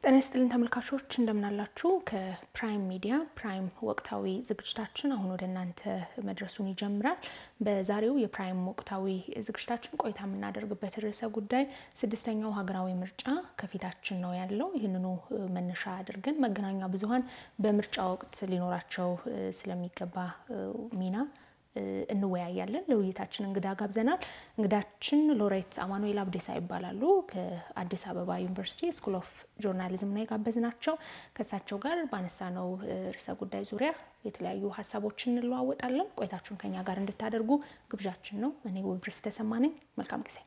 ጤና ይስጥልን ተመልካቾች እንደምናላችሁ። ከፕራይም ሚዲያ ፕራይም ወቅታዊ ዝግጅታችን አሁን ወደ እናንተ መድረሱን ይጀምራል። በዛሬው የፕራይም ወቅታዊ ዝግጅታችን ቆይታ የምናደርግበት ርዕሰ ጉዳይ ስድስተኛው ሀገራዊ ምርጫ ከፊታችን ነው ያለው። ይህንኑ መነሻ አድርገን መገናኛ ብዙኃን በምርጫ ወቅት ሊኖራቸው ስለሚገባ ሚና እንወያያለን። ለውይይታችን እንግዳ ጋብዘናል። እንግዳችን ሎሬት አማኑኤል አብዴሳ ይባላሉ። ከአዲስ አበባ ዩኒቨርሲቲ ስኩል ኦፍ ጆርናሊዝም ነው የጋበዝናቸው። ከእሳቸው ጋር ባነሳነው ርዕሰ ጉዳይ ዙሪያ የተለያዩ ሀሳቦችን እንለዋወጣለን። ቆይታችሁን ከኛ ጋር እንድታደርጉ ግብዣችን ነው። እኔ ውብርስ ተሰማ ነኝ። መልካም ጊዜ።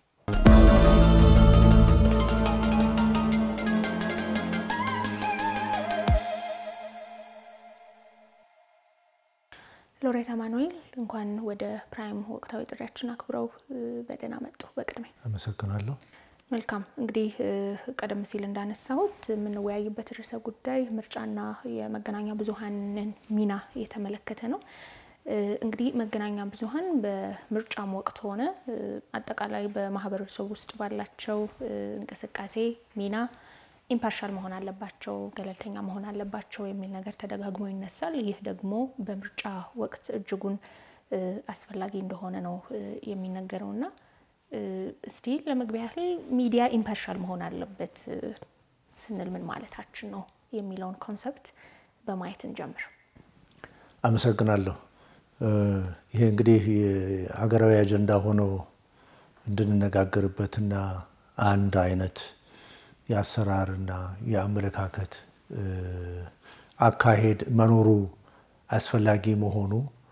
ሎሬት አማኑኤል እንኳን ወደ ፕራይም ወቅታዊ ጥሪያችን አክብረው በደህና መጡ። በቅድሚያ አመሰግናለሁ። መልካም እንግዲህ ቀደም ሲል እንዳነሳሁት የምንወያይበት ርዕሰ ጉዳይ ምርጫና የመገናኛ ብዙኃንን ሚና የተመለከተ ነው። እንግዲህ መገናኛ ብዙኃን በምርጫም ወቅት ሆነ አጠቃላይ በማህበረሰቡ ውስጥ ባላቸው እንቅስቃሴ ሚና ኢምፓርሻል መሆን አለባቸው፣ ገለልተኛ መሆን አለባቸው የሚል ነገር ተደጋግሞ ይነሳል። ይህ ደግሞ በምርጫ ወቅት እጅጉን አስፈላጊ እንደሆነ ነው የሚነገረው እና እስቲ ለመግቢያ ያህል ሚዲያ ኢምፓርሻል መሆን አለበት ስንል ምን ማለታችን ነው የሚለውን ኮንሰፕት በማየት እንጀምር። አመሰግናለሁ። ይሄ እንግዲህ ሀገራዊ አጀንዳ ሆኖ እንድንነጋገርበትና አንድ አይነት የአሰራርና የአመለካከት አካሄድ መኖሩ አስፈላጊ መሆኑ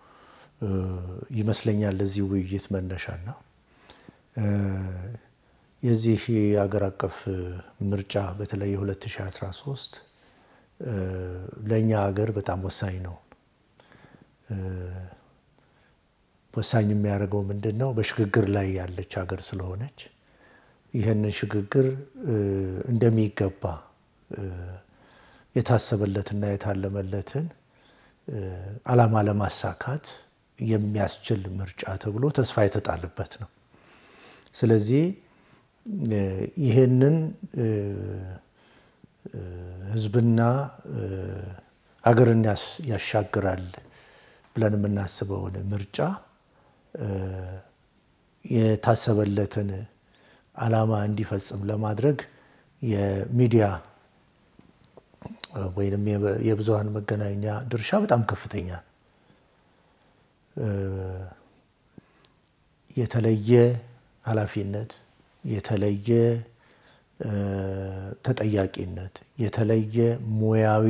ይመስለኛል ለዚህ ውይይት መነሻና የዚህ የሀገር አቀፍ ምርጫ በተለይ የ2013 ለእኛ ሀገር በጣም ወሳኝ ነው። ወሳኝ የሚያደርገው ምንድን ነው? በሽግግር ላይ ያለች ሀገር ስለሆነች ይህንን ሽግግር እንደሚገባ የታሰበለትና የታለመለትን ዓላማ ለማሳካት የሚያስችል ምርጫ ተብሎ ተስፋ የተጣለበት ነው። ስለዚህ ይህንን ሕዝብና ሀገርን ያሻግራል ብለን የምናስበውን ምርጫ የታሰበለትን ዓላማ እንዲፈጽም ለማድረግ የሚዲያ ወይም የብዙሃን መገናኛ ድርሻ በጣም ከፍተኛ ነው። የተለየ ኃላፊነት፣ የተለየ ተጠያቂነት፣ የተለየ ሙያዊ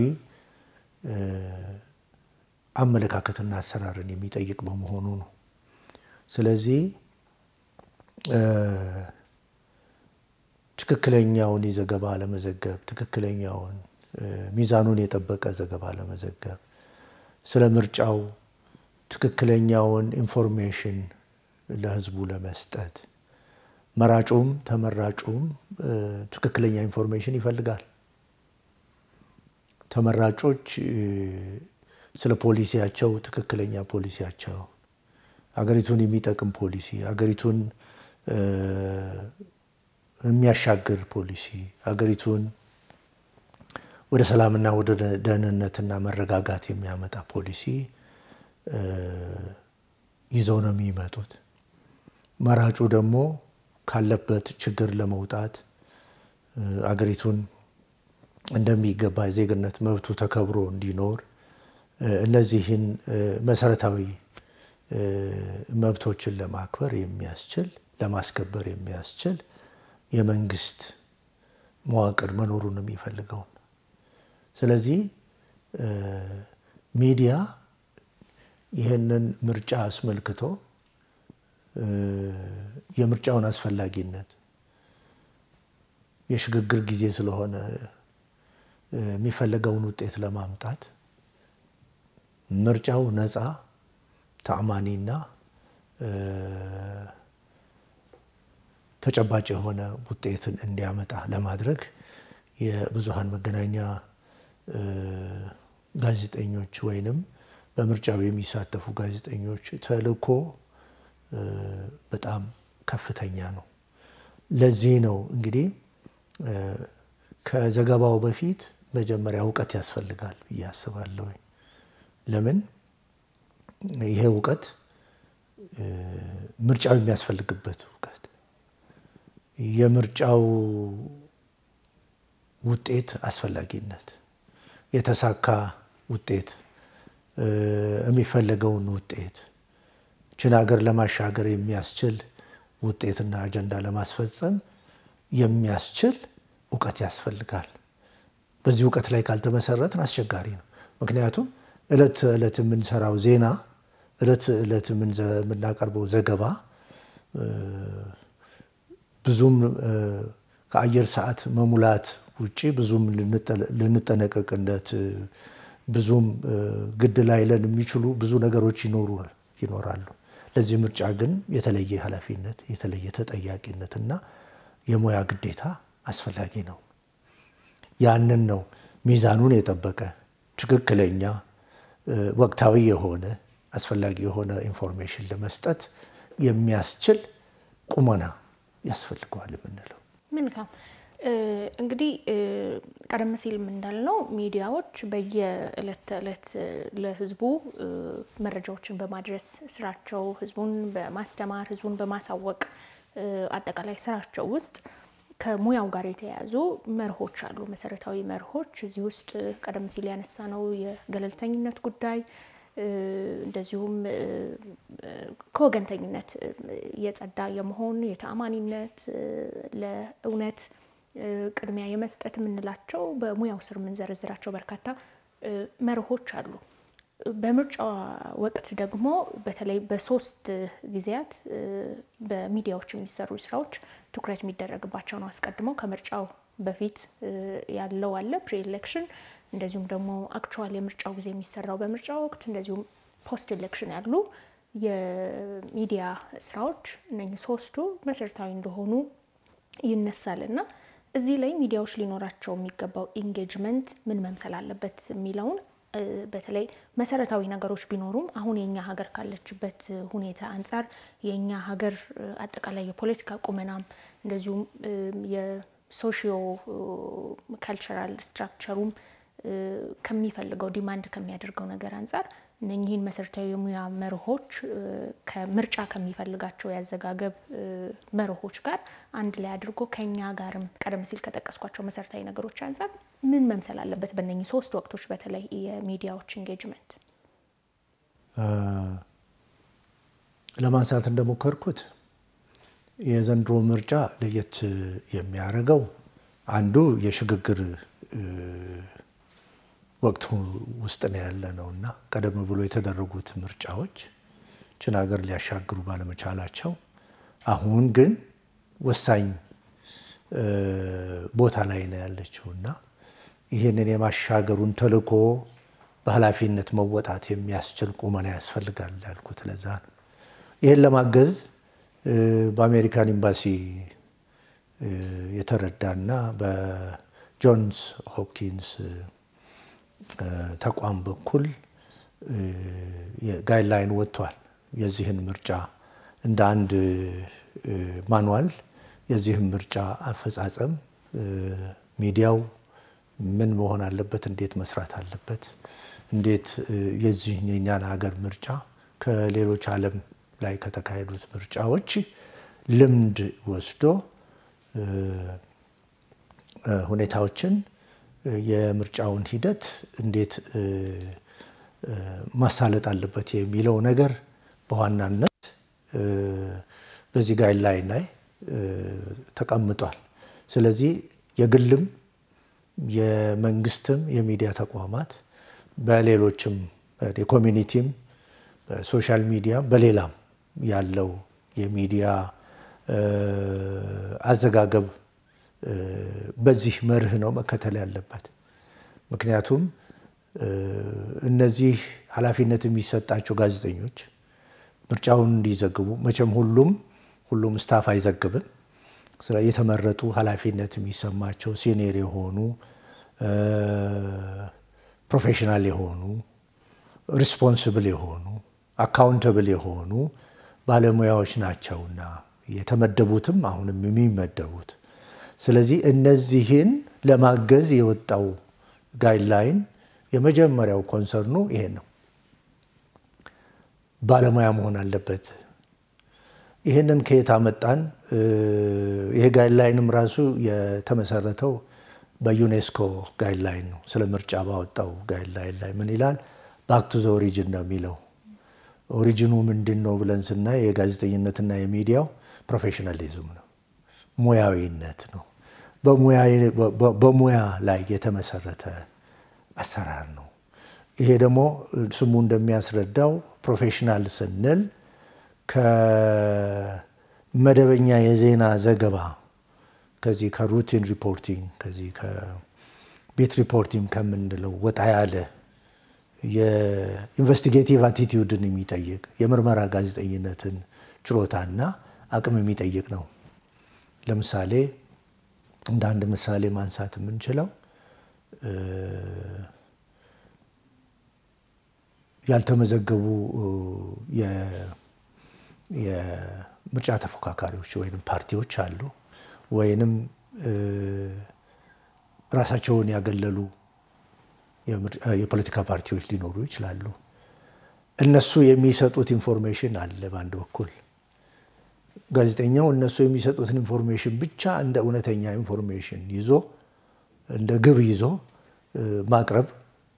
አመለካከትና አሰራርን የሚጠይቅ በመሆኑ ነው። ስለዚህ ትክክለኛውን ዘገባ ለመዘገብ ትክክለኛውን ሚዛኑን የጠበቀ ዘገባ ለመዘገብ ስለ ምርጫው ትክክለኛውን ኢንፎርሜሽን ለሕዝቡ ለመስጠት መራጩም ተመራጩም ትክክለኛ ኢንፎርሜሽን ይፈልጋል። ተመራጮች ስለ ፖሊሲያቸው ትክክለኛ ፖሊሲያቸው ሀገሪቱን የሚጠቅም ፖሊሲ ሀገሪቱን የሚያሻግር ፖሊሲ ሀገሪቱን ወደ ሰላምና ወደ ደህንነትና መረጋጋት የሚያመጣ ፖሊሲ ይዘው ነው የሚመጡት። መራጩ ደግሞ ካለበት ችግር ለመውጣት አገሪቱን እንደሚገባ የዜግነት መብቱ ተከብሮ እንዲኖር እነዚህን መሰረታዊ መብቶችን ለማክበር የሚያስችል ለማስከበር የሚያስችል የመንግስት መዋቅር መኖሩን የሚፈልገው። ስለዚህ ሚዲያ ይህንን ምርጫ አስመልክቶ የምርጫውን አስፈላጊነት የሽግግር ጊዜ ስለሆነ የሚፈለገውን ውጤት ለማምጣት ምርጫው ነፃ ተአማኒና ተጨባጭ የሆነ ውጤትን እንዲያመጣ ለማድረግ የብዙሃን መገናኛ ጋዜጠኞች ወይንም በምርጫው የሚሳተፉ ጋዜጠኞች ተልዕኮ በጣም ከፍተኛ ነው። ለዚህ ነው እንግዲህ ከዘገባው በፊት መጀመሪያ እውቀት ያስፈልጋል ብዬ አስባለሁ። ለምን ይሄ እውቀት ምርጫው የሚያስፈልግበት እውቀት የምርጫው ውጤት አስፈላጊነት የተሳካ ውጤት የሚፈለገውን ውጤት ችን ሀገር ለማሻገር የሚያስችል ውጤትና አጀንዳ ለማስፈጸም የሚያስችል እውቀት ያስፈልጋል። በዚህ እውቀት ላይ ካልተመሰረትን አስቸጋሪ ነው። ምክንያቱም እለት ዕለት የምንሰራው ዜና፣ እለት ዕለት የምናቀርበው ዘገባ ብዙም ከአየር ሰዓት መሙላት ውጭ ብዙም ልንጠነቀቅለት ብዙም ግድ ላይለን የሚችሉ ብዙ ነገሮች ይኖራሉ። ለዚህ ምርጫ ግን የተለየ ኃላፊነት የተለየ ተጠያቂነት እና የሙያ ግዴታ አስፈላጊ ነው። ያንን ነው ሚዛኑን የጠበቀ ትክክለኛ ወቅታዊ የሆነ አስፈላጊ የሆነ ኢንፎርሜሽን ለመስጠት የሚያስችል ቁመና ያስፈልገዋል የምንለው። መልካም እንግዲህ ቀደም ሲል እንዳልነው ሚዲያዎች በየዕለት ተዕለት ለሕዝቡ መረጃዎችን በማድረስ ስራቸው ሕዝቡን በማስተማር ሕዝቡን በማሳወቅ አጠቃላይ ስራቸው ውስጥ ከሙያው ጋር የተያያዙ መርሆች አሉ፣ መሰረታዊ መርሆች። እዚህ ውስጥ ቀደም ሲል ያነሳ ነው የገለልተኝነት ጉዳይ እንደዚሁም ከወገንተኝነት የጸዳ የመሆን የተአማኒነት፣ ለእውነት ቅድሚያ የመስጠት የምንላቸው በሙያው ስር የምንዘረዝራቸው በርካታ መርሆች አሉ። በምርጫ ወቅት ደግሞ በተለይ በሶስት ጊዜያት በሚዲያዎች የሚሰሩ ስራዎች ትኩረት የሚደረግባቸው ነው። አስቀድመው ከምርጫው በፊት ያለው አለ ፕሪ ኤሌክሽን፣ እንደዚሁም ደግሞ አክቹዋል የምርጫው ጊዜ የሚሰራው በምርጫ ወቅት፣ እንደዚሁም ፖስት ኤሌክሽን ያሉ የሚዲያ ስራዎች እነኚህ ሶስቱ መሰረታዊ እንደሆኑ ይነሳል እና እዚህ ላይ ሚዲያዎች ሊኖራቸው የሚገባው ኢንጌጅመንት ምን መምሰል አለበት የሚለውን በተለይ መሰረታዊ ነገሮች ቢኖሩም አሁን የኛ ሀገር ካለችበት ሁኔታ አንጻር የኛ ሀገር አጠቃላይ የፖለቲካ ቁመናም እንደዚሁም የሶሺዮ ካልቸራል ስትራክቸሩም ከሚፈልገው ዲማንድ ከሚያደርገው ነገር አንጻር እነኚህን መሰረታዊ የሙያ መርሆች ከምርጫ ከሚፈልጋቸው ያዘጋገብ መርሆች ጋር አንድ ላይ አድርጎ ከኛ ጋርም ቀደም ሲል ከጠቀስኳቸው መሰረታዊ ነገሮች አንጻር ምን መምሰል አለበት? በእነኚህ ሶስት ወቅቶች በተለይ የሚዲያዎች ኢንጌጅመንት ለማንሳት እንደሞከርኩት የዘንድሮ ምርጫ ለየት የሚያደርገው አንዱ የሽግግር ወቅት ውስጥ ነው ያለ ነው እና ቀደም ብሎ የተደረጉት ምርጫዎች ችን ሀገር ሊያሻግሩ ባለመቻላቸው አሁን ግን ወሳኝ ቦታ ላይ ነው ያለችው እና ይህንን የማሻገሩን ተልዕኮ በኃላፊነት መወጣት የሚያስችል ቁመና ያስፈልጋል ያልኩት ለዛ ነው። ይህን ለማገዝ በአሜሪካን ኤምባሲ የተረዳና በጆንስ ሆፕኪንስ ተቋም በኩል ጋይድላይን ወጥቷል። የዚህን ምርጫ እንደ አንድ ማንዋል የዚህን ምርጫ አፈጻጸም ሚዲያው ምን መሆን አለበት፣ እንዴት መስራት አለበት፣ እንዴት የዚህ የኛን ሀገር ምርጫ ከሌሎች ዓለም ላይ ከተካሄዱት ምርጫዎች ልምድ ወስዶ ሁኔታዎችን የምርጫውን ሂደት እንዴት ማሳለጥ አለበት የሚለው ነገር በዋናነት በዚህ ጋይድላይን ላይ ተቀምጧል። ስለዚህ የግልም የመንግስትም የሚዲያ ተቋማት በሌሎችም የኮሚኒቲም በሶሻል ሚዲያ በሌላም ያለው የሚዲያ አዘጋገብ በዚህ መርህ ነው መከተል ያለበት። ምክንያቱም እነዚህ ኃላፊነት የሚሰጣቸው ጋዜጠኞች ምርጫውን እንዲዘግቡ መቼም ሁሉም ሁሉም ስታፍ አይዘግብም። ስለ የተመረጡ ኃላፊነት የሚሰማቸው ሲኒየር የሆኑ ፕሮፌሽናል የሆኑ ሪስፖንስብል የሆኑ አካውንተብል የሆኑ ባለሙያዎች ናቸውና የተመደቡትም አሁንም የሚመደቡት። ስለዚህ እነዚህን ለማገዝ የወጣው ጋይድላይን የመጀመሪያው ኮንሰርኑ ይሄን ነው። ባለሙያ መሆን አለበት። ይህንን ከየት አመጣን? ይሄ ጋይድላይንም ራሱ የተመሰረተው በዩኔስኮ ጋይድላይን ነው። ስለ ምርጫ ባወጣው ጋይድላይን ላይ ምን ይላል? ባክ ቱ ዘ ኦሪጅን ነው የሚለው። ኦሪጂኑ ምንድን ነው ብለን ስናይ የጋዜጠኝነትና የሚዲያው ፕሮፌሽናሊዝም ነው፣ ሙያዊነት ነው። በሙያ ላይ የተመሰረተ አሰራር ነው። ይሄ ደግሞ ስሙ እንደሚያስረዳው ፕሮፌሽናል ስንል ከመደበኛ የዜና ዘገባ ከዚህ ከሩቲን ሪፖርቲንግ ከዚህ ከቤት ሪፖርቲንግ ከምንለው ወጣ ያለ የኢንቨስቲጌቲቭ አቲቲዩድን የሚጠይቅ የምርመራ ጋዜጠኝነትን ችሎታና አቅም የሚጠይቅ ነው። ለምሳሌ እንደ አንድ ምሳሌ ማንሳት የምንችለው ያልተመዘገቡ የምርጫ ተፎካካሪዎች ወይም ፓርቲዎች አሉ፣ ወይንም ራሳቸውን ያገለሉ የፖለቲካ ፓርቲዎች ሊኖሩ ይችላሉ። እነሱ የሚሰጡት ኢንፎርሜሽን አለ። በአንድ በኩል ጋዜጠኛው እነሱ የሚሰጡትን ኢንፎርሜሽን ብቻ እንደ እውነተኛ ኢንፎርሜሽን ይዞ እንደ ግብ ይዞ ማቅረብ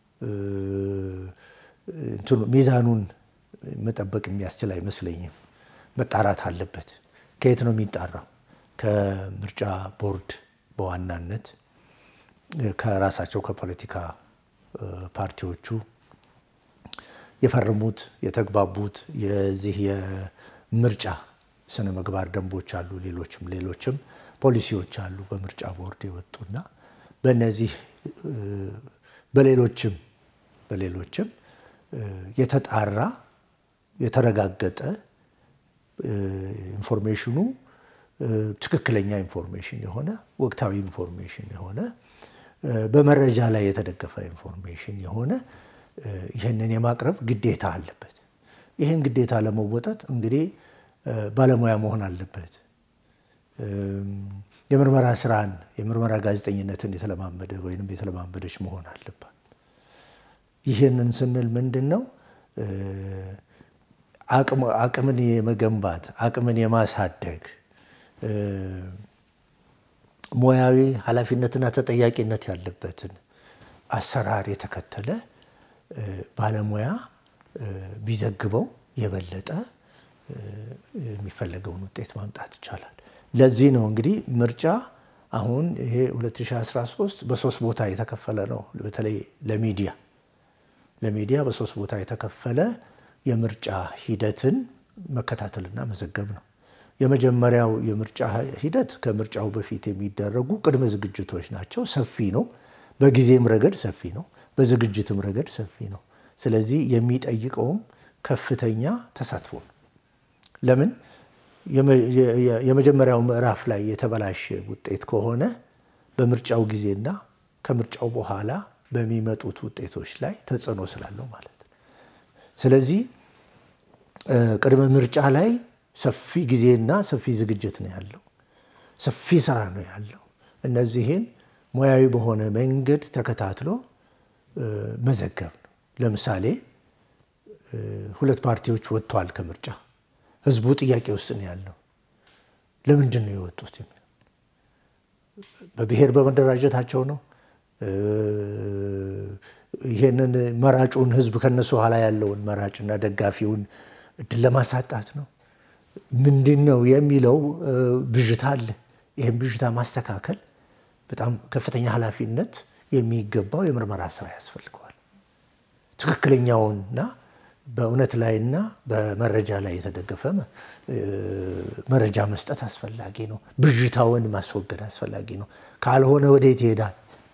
ሚዛኑን መጠበቅ የሚያስችል አይመስለኝም። መጣራት አለበት። ከየት ነው የሚጣራው? ከምርጫ ቦርድ በዋናነት ከራሳቸው ከፖለቲካ ፓርቲዎቹ የፈረሙት የተግባቡት የዚህ የምርጫ ስነ ምግባር ደንቦች አሉ። ሌሎችም ሌሎችም ፖሊሲዎች አሉ በምርጫ ቦርድ የወጡና በእነዚህ በሌሎችም በሌሎችም የተጣራ የተረጋገጠ ኢንፎርሜሽኑ ትክክለኛ ኢንፎርሜሽን የሆነ ወቅታዊ ኢንፎርሜሽን የሆነ በመረጃ ላይ የተደገፈ ኢንፎርሜሽን የሆነ ይህንን የማቅረብ ግዴታ አለበት። ይህን ግዴታ ለመወጠጥ እንግዲህ ባለሙያ መሆን አለበት። የምርመራ ስራን የምርመራ ጋዜጠኝነትን የተለማመደ ወይም የተለማመደች መሆን አለባት። ይህንን ስንል ምንድን ነው? አቅምን የመገንባት አቅምን የማሳደግ ሙያዊ ኃላፊነትና ተጠያቂነት ያለበትን አሰራር የተከተለ ባለሙያ ቢዘግበው የበለጠ የሚፈለገውን ውጤት ማምጣት ይቻላል። ለዚህ ነው እንግዲህ ምርጫ አሁን ይሄ 2013 በሶስት ቦታ የተከፈለ ነው። በተለይ ለሚዲያ ለሚዲያ በሶስት ቦታ የተከፈለ የምርጫ ሂደትን መከታተልና መዘገብ ነው። የመጀመሪያው የምርጫ ሂደት ከምርጫው በፊት የሚደረጉ ቅድመ ዝግጅቶች ናቸው። ሰፊ ነው። በጊዜም ረገድ ሰፊ ነው። በዝግጅትም ረገድ ሰፊ ነው። ስለዚህ የሚጠይቀውም ከፍተኛ ተሳትፎ ነው። ለምን የመጀመሪያው ምዕራፍ ላይ የተበላሸ ውጤት ከሆነ በምርጫው ጊዜና ከምርጫው በኋላ በሚመጡት ውጤቶች ላይ ተጽዕኖ ስላለው ማለት ነው። ስለዚህ ቅድመ ምርጫ ላይ ሰፊ ጊዜና ሰፊ ዝግጅት ነው ያለው። ሰፊ ስራ ነው ያለው። እነዚህን ሙያዊ በሆነ መንገድ ተከታትሎ መዘገብ ነው። ለምሳሌ ሁለት ፓርቲዎች ወጥተዋል ከምርጫ ህዝቡ ጥያቄ ውስጥ ነው ያለው። ለምንድን ነው የወጡት? የሚለው በብሔር በመደራጀታቸው ነው። ይሄንን መራጩን ህዝብ ከነሱ ኋላ ያለውን መራጭና ደጋፊውን እድል ለማሳጣት ነው። ምንድን ነው የሚለው ብዥታ አለ። ይህም ብዥታ ማስተካከል በጣም ከፍተኛ ኃላፊነት የሚገባው የምርመራ ስራ ያስፈልገዋል። ትክክለኛውንና በእውነት ላይና በመረጃ ላይ የተደገፈ መረጃ መስጠት አስፈላጊ ነው። ብዥታውን ማስወገድ አስፈላጊ ነው። ካልሆነ ወዴት ይሄዳል?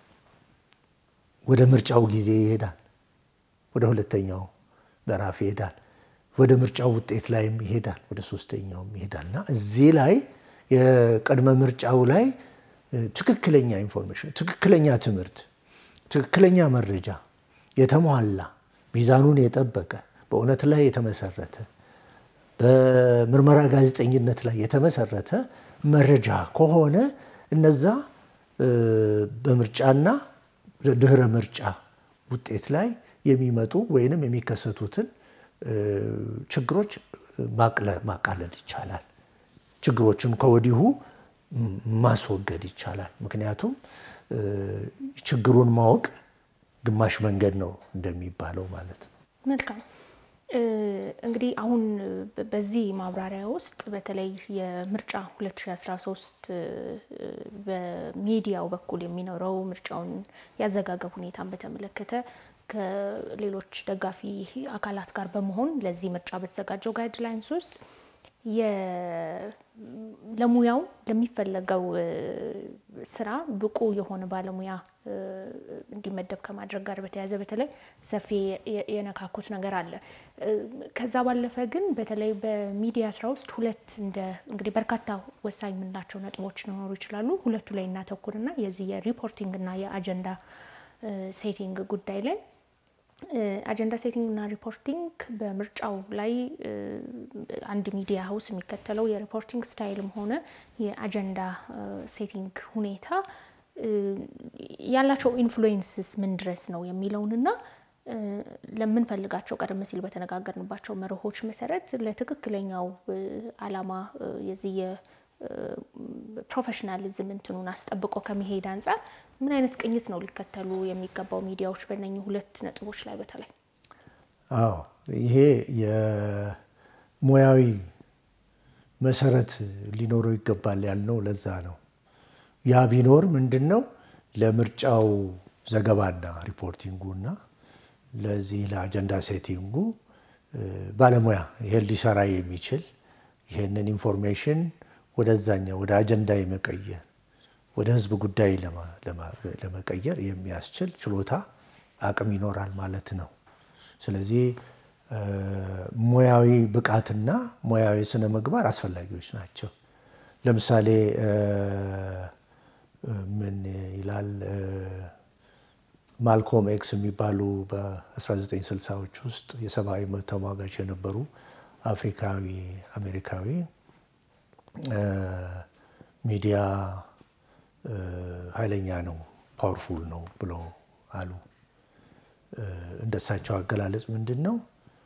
ወደ ምርጫው ጊዜ ይሄዳል። ወደ ሁለተኛው ምዕራፍ ይሄዳል። ወደ ምርጫው ውጤት ላይም ይሄዳል። ወደ ሶስተኛውም ይሄዳል እና እዚህ ላይ የቅድመ ምርጫው ላይ ትክክለኛ ኢንፎርሜሽን፣ ትክክለኛ ትምህርት፣ ትክክለኛ መረጃ የተሟላ ሚዛኑን የጠበቀ በእውነት ላይ የተመሰረተ በምርመራ ጋዜጠኝነት ላይ የተመሰረተ መረጃ ከሆነ እነዛ በምርጫና ድህረ ምርጫ ውጤት ላይ የሚመጡ ወይንም የሚከሰቱትን ችግሮች ማቃለል ይቻላል። ችግሮችን ከወዲሁ ማስወገድ ይቻላል። ምክንያቱም ችግሩን ማወቅ ግማሽ መንገድ ነው እንደሚባለው ማለት ነው። መልካም እንግዲህ አሁን በዚህ ማብራሪያ ውስጥ በተለይ የምርጫ 2013 በሚዲያው በኩል የሚኖረው ምርጫውን ያዘጋገብ ሁኔታን በተመለከተ ከሌሎች ደጋፊ አካላት ጋር በመሆን ለዚህ ምርጫ በተዘጋጀው ጋይድላይንስ ውስጥ ለሙያው ለሚፈለገው ስራ ብቁ የሆነ ባለሙያ እንዲመደብ ከማድረግ ጋር በተያያዘ በተለይ ሰፊ የነካኩት ነገር አለ። ከዛ ባለፈ ግን በተለይ በሚዲያ ስራ ውስጥ ሁለት እንደ እንግዲህ በርካታ ወሳኝ የምንላቸው ነጥቦች ሊኖሩ ይችላሉ። ሁለቱ ላይ እናተኩርና የዚህ የሪፖርቲንግ እና የአጀንዳ ሴቲንግ ጉዳይ ላይ አጀንዳ ሴቲንግ እና ሪፖርቲንግ በምርጫው ላይ አንድ ሚዲያ ሀውስ የሚከተለው የሪፖርቲንግ ስታይልም ሆነ የአጀንዳ ሴቲንግ ሁኔታ ያላቸው ኢንፍሉዌንስስ ምን ድረስ ነው የሚለውንና ለምንፈልጋቸው ቀደም ሲል በተነጋገርንባቸው መርሆች መሰረት ለትክክለኛው ዓላማ የዚህ የፕሮፌሽናሊዝም እንትኑን አስጠብቆ ከመሄድ አንጻር ምን አይነት ቅኝት ነው ሊከተሉ የሚገባው ሚዲያዎች በእነኚህ ሁለት ነጥቦች ላይ በተለይ? አዎ ይሄ የሙያዊ መሰረት ሊኖረው ይገባል ያልነው ለዛ ነው። ያ ቢኖር ምንድን ነው ለምርጫው ዘገባና ሪፖርቲንጉና ለዚህ ለአጀንዳ ሴቲንጉ ባለሙያ ይሄን ሊሰራ የሚችል ይሄንን ኢንፎርሜሽን ወደዛኛው ወደ አጀንዳ የመቀየር ወደ ህዝብ ጉዳይ ለመቀየር የሚያስችል ችሎታ አቅም ይኖራል ማለት ነው። ስለዚህ ሙያዊ ብቃትና ሙያዊ ስነ ምግባር አስፈላጊዎች ናቸው። ለምሳሌ ምን ይላል ማልኮም ኤክስ የሚባሉ በ1960ዎች ውስጥ የሰብአዊ መብት ተሟጋች የነበሩ አፍሪካዊ አሜሪካዊ ሚዲያ ኃይለኛ ነው፣ ፓወርፉል ነው ብለው አሉ። እንደሳቸው አገላለጽ ምንድን ነው?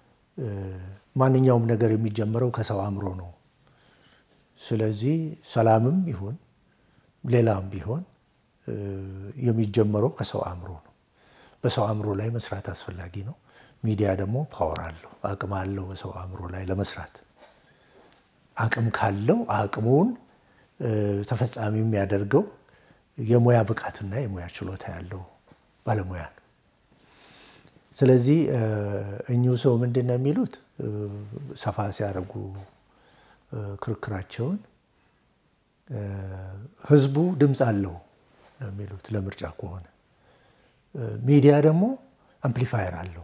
ማንኛውም ነገር የሚጀምረው ከሰው አእምሮ ነው። ስለዚህ ሰላምም ይሁን ሌላም ቢሆን የሚጀመረው ከሰው አእምሮ ነው። በሰው አእምሮ ላይ መስራት አስፈላጊ ነው። ሚዲያ ደግሞ ፓወር አለው፣ አቅም አለው በሰው አእምሮ ላይ ለመስራት። አቅም ካለው አቅሙን ተፈጻሚ የሚያደርገው የሙያ ብቃትና የሙያ ችሎታ ያለው ባለሙያ ነው። ስለዚህ እኚሁ ሰው ምንድን ነው የሚሉት ሰፋ ሲያደርጉ ክርክራቸውን ህዝቡ ድምፅ አለው ነው የሚሉት ለምርጫ ከሆነ ሚዲያ ደግሞ አምፕሊፋየር አለው።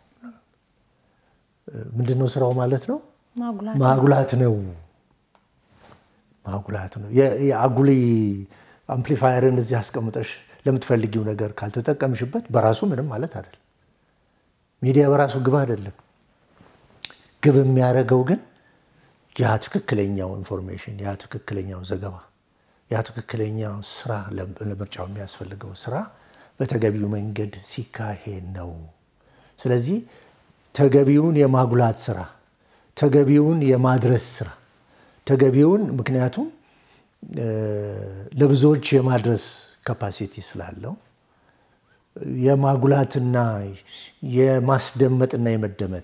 ምንድን ነው ስራው ማለት ነው? ማጉላት ነው ማጉላት ነው። የአጉሊ አምፕሊፋየርን እዚህ አስቀምጠሽ ለምትፈልጊው ነገር ካልተጠቀምሽበት በራሱ ምንም ማለት አይደለም። ሚዲያ በራሱ ግብ አይደለም። ግብ የሚያደርገው ግን ያ ትክክለኛው ኢንፎርሜሽን፣ ያ ትክክለኛው ዘገባ፣ ያ ትክክለኛው ስራ ለምርጫው የሚያስፈልገው ስራ በተገቢው መንገድ ሲካሄድ ነው። ስለዚህ ተገቢውን የማጉላት ስራ፣ ተገቢውን የማድረስ ስራ ተገቢውን ምክንያቱም ለብዙዎች የማድረስ ካፓሲቲ ስላለው የማጉላትና የማስደመጥና የመደመጥ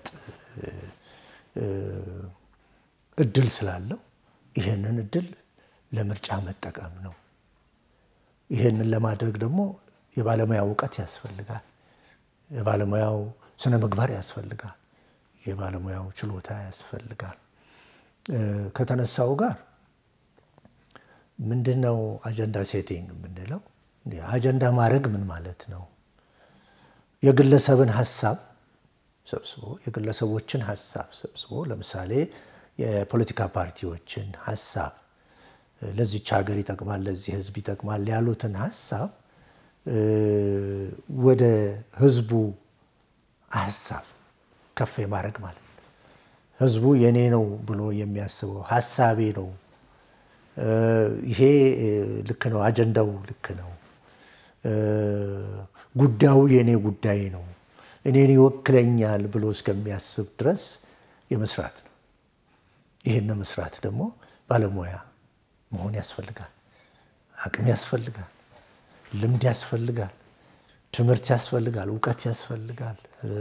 እድል ስላለው ይህንን እድል ለምርጫ መጠቀም ነው። ይህንን ለማድረግ ደግሞ የባለሙያ እውቀት ያስፈልጋል። የባለሙያው ስነ ምግባር ያስፈልጋል። የባለሙያው ችሎታ ያስፈልጋል። ከተነሳው ጋር ምንድን ነው አጀንዳ ሴቲንግ የምንለው? አጀንዳ ማድረግ ምን ማለት ነው? የግለሰብን ሀሳብ ሰብስቦ የግለሰቦችን ሀሳብ ሰብስቦ ለምሳሌ የፖለቲካ ፓርቲዎችን ሀሳብ ለዚች ሀገር ይጠቅማል፣ ለዚህ ህዝብ ይጠቅማል ያሉትን ሀሳብ ወደ ህዝቡ ሀሳብ ከፍ የማድረግ ማለት ነው። ህዝቡ የኔ ነው ብሎ የሚያስበው ሀሳቤ ነው ይሄ ልክ ነው፣ አጀንዳው ልክ ነው፣ ጉዳዩ የእኔ ጉዳይ ነው፣ እኔን ይወክለኛል ብሎ እስከሚያስብ ድረስ የመስራት ነው። ይህን መስራት ደግሞ ባለሙያ መሆን ያስፈልጋል፣ አቅም ያስፈልጋል፣ ልምድ ያስፈልጋል፣ ትምህርት ያስፈልጋል፣ እውቀት ያስፈልጋል።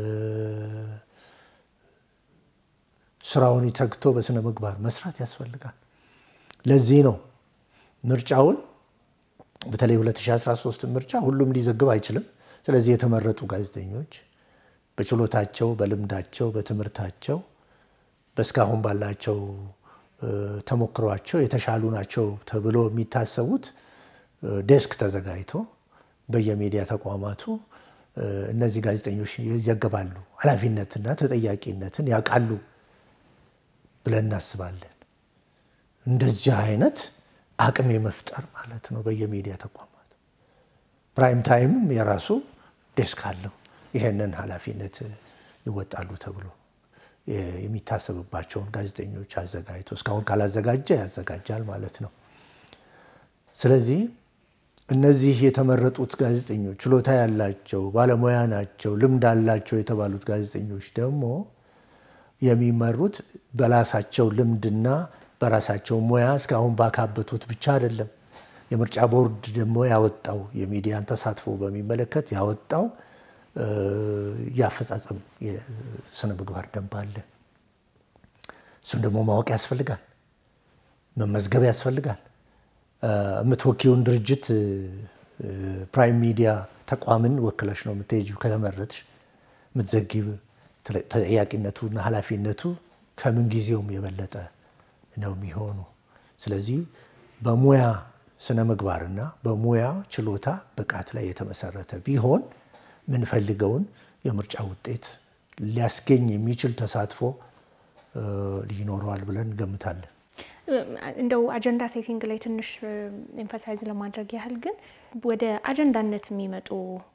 ስራውን ተግቶ በስነ ምግባር መስራት ያስፈልጋል። ለዚህ ነው ምርጫውን በተለይ 2013 ምርጫ ሁሉም ሊዘግብ አይችልም። ስለዚህ የተመረጡ ጋዜጠኞች በችሎታቸው፣ በልምዳቸው፣ በትምህርታቸው በእስካሁን ባላቸው ተሞክሯቸው የተሻሉ ናቸው ተብሎ የሚታሰቡት ዴስክ ተዘጋጅቶ በየሚዲያ ተቋማቱ እነዚህ ጋዜጠኞች ይዘገባሉ፣ ኃላፊነትና ተጠያቂነትን ያውቃሉ ብለን እናስባለን። እንደዚህ አይነት አቅም የመፍጠር ማለት ነው። በየሚዲያ ተቋማት ፕራይም ታይምም የራሱ ዴስክ አለው። ይሄንን ኃላፊነት ይወጣሉ ተብሎ የሚታሰብባቸውን ጋዜጠኞች አዘጋጅቶ እስካሁን ካላዘጋጀ ያዘጋጃል ማለት ነው። ስለዚህ እነዚህ የተመረጡት ጋዜጠኞች ችሎታ ያላቸው ባለሙያ ናቸው፣ ልምድ አላቸው የተባሉት ጋዜጠኞች ደግሞ የሚመሩት በራሳቸው ልምድና በራሳቸው ሙያ እስካሁን ባካበቱት ብቻ አይደለም። የምርጫ ቦርድ ደግሞ ያወጣው የሚዲያን ተሳትፎ በሚመለከት ያወጣው የአፈጻጸም የስነ ምግባር ደንብ አለ። እሱን ደግሞ ማወቅ ያስፈልጋል፣ መመዝገብ ያስፈልጋል። የምትወኪውን ድርጅት ፕራይም ሚዲያ ተቋምን ወክለሽ ነው የምትሄጂው። ከተመረጥሽ የምትዘጊብ ተጠያቂነቱና ኃላፊነቱ ከምን ጊዜውም የበለጠ ነው የሚሆኑ። ስለዚህ በሙያ ስነ ምግባርና በሙያ ችሎታ ብቃት ላይ የተመሰረተ ቢሆን የምንፈልገውን የምርጫ ውጤት ሊያስገኝ የሚችል ተሳትፎ ይኖረዋል ብለን እንገምታለን። እንደው አጀንዳ ሴቲንግ ላይ ትንሽ ኤምፋሳይዝ ለማድረግ ያህል ግን ወደ አጀንዳነት የሚመጡ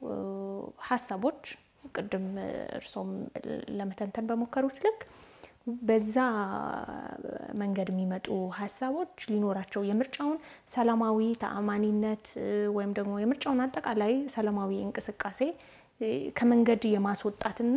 ሀሳቦች ቅድም እርሶም ለመተንተን በሞከሩት ልክ በዛ መንገድ የሚመጡ ሀሳቦች ሊኖራቸው የምርጫውን ሰላማዊ ተአማኒነት ወይም ደግሞ የምርጫውን አጠቃላይ ሰላማዊ እንቅስቃሴ ከመንገድ የማስወጣትና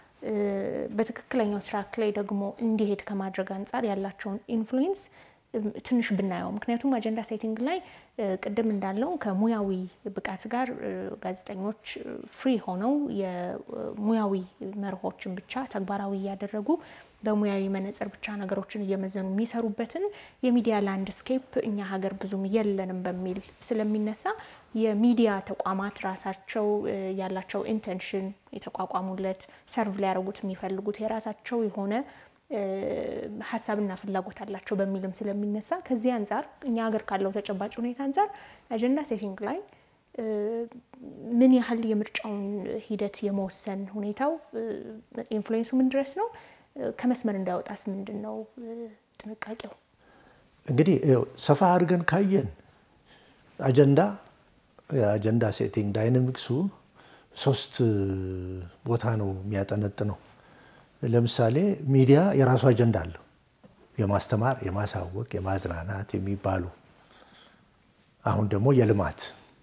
በትክክለኛው ትራክ ላይ ደግሞ እንዲሄድ ከማድረግ አንጻር ያላቸውን ኢንፍሉዌንስ ትንሽ ብናየው። ምክንያቱም አጀንዳ ሴቲንግ ላይ ቅድም እንዳለው ከሙያዊ ብቃት ጋር ጋዜጠኞች ፍሪ ሆነው የሙያዊ መርሆችን ብቻ ተግባራዊ እያደረጉ በሙያዊ መነጽር ብቻ ነገሮችን እየመዘኑ የሚሰሩበትን የሚዲያ ላንድስኬፕ እኛ ሀገር ብዙም የለንም በሚል ስለሚነሳ የሚዲያ ተቋማት ራሳቸው ያላቸው ኢንቴንሽን የተቋቋሙለት ሰርቭ ሊያደርጉት የሚፈልጉት የራሳቸው የሆነ ሀሳብና ፍላጎት አላቸው በሚልም ስለሚነሳ ከዚህ አንጻር እኛ ሀገር ካለው ተጨባጭ ሁኔታ አንጻር አጀንዳ ሴቲንግ ላይ ምን ያህል የምርጫውን ሂደት የመወሰን ሁኔታው ኢንፍሉዌንሱ ምን ድረስ ነው? ከመስመር እንዳይወጣስ ምንድን ነው ጥንቃቄው? እንግዲህ ሰፋ አድርገን ካየን አጀንዳ የአጀንዳ ሴቲንግ ዳይናሚክሱ ሶስት ቦታ ነው የሚያጠነጥነው። ለምሳሌ ሚዲያ የራሱ አጀንዳ አለው። የማስተማር፣ የማሳወቅ፣ የማዝናናት የሚባሉ አሁን ደግሞ የልማት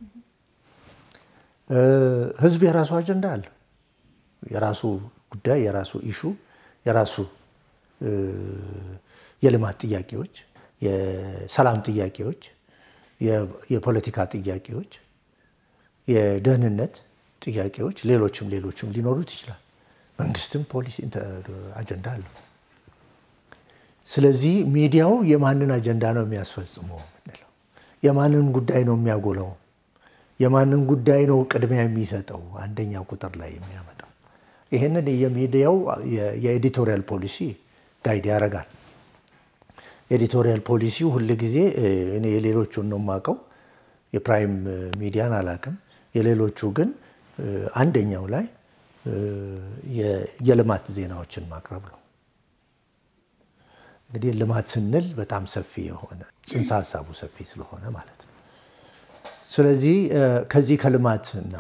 ህዝብ የራሱ አጀንዳ አለው። የራሱ ጉዳይ፣ የራሱ ኢሹ፣ የራሱ የልማት ጥያቄዎች፣ የሰላም ጥያቄዎች፣ የፖለቲካ ጥያቄዎች፣ የደህንነት ጥያቄዎች፣ ሌሎችም ሌሎችም ሊኖሩት ይችላል። መንግስትም ፖሊሲ አጀንዳ አለው። ስለዚህ ሚዲያው የማንን አጀንዳ ነው የሚያስፈጽመው የምንለው፣ የማንን ጉዳይ ነው የሚያጎላው፣ የማንን ጉዳይ ነው ቅድሚያ የሚሰጠው አንደኛ ቁጥር ላይ የሚያመጣው። ይህንን የሚዲያው የኤዲቶሪያል ፖሊሲ ጋይድ ያደርጋል። ኤዲቶሪያል ፖሊሲው ሁል ጊዜ እኔ የሌሎቹን ነው የማውቀው፣ የፕራይም ሚዲያን አላውቅም። የሌሎቹ ግን አንደኛው ላይ የልማት ዜናዎችን ማቅረብ ነው። እንግዲህ ልማት ስንል በጣም ሰፊ የሆነ ጽንሰ ሀሳቡ ሰፊ ስለሆነ ማለት ነው። ስለዚህ ከዚህ ከልማትና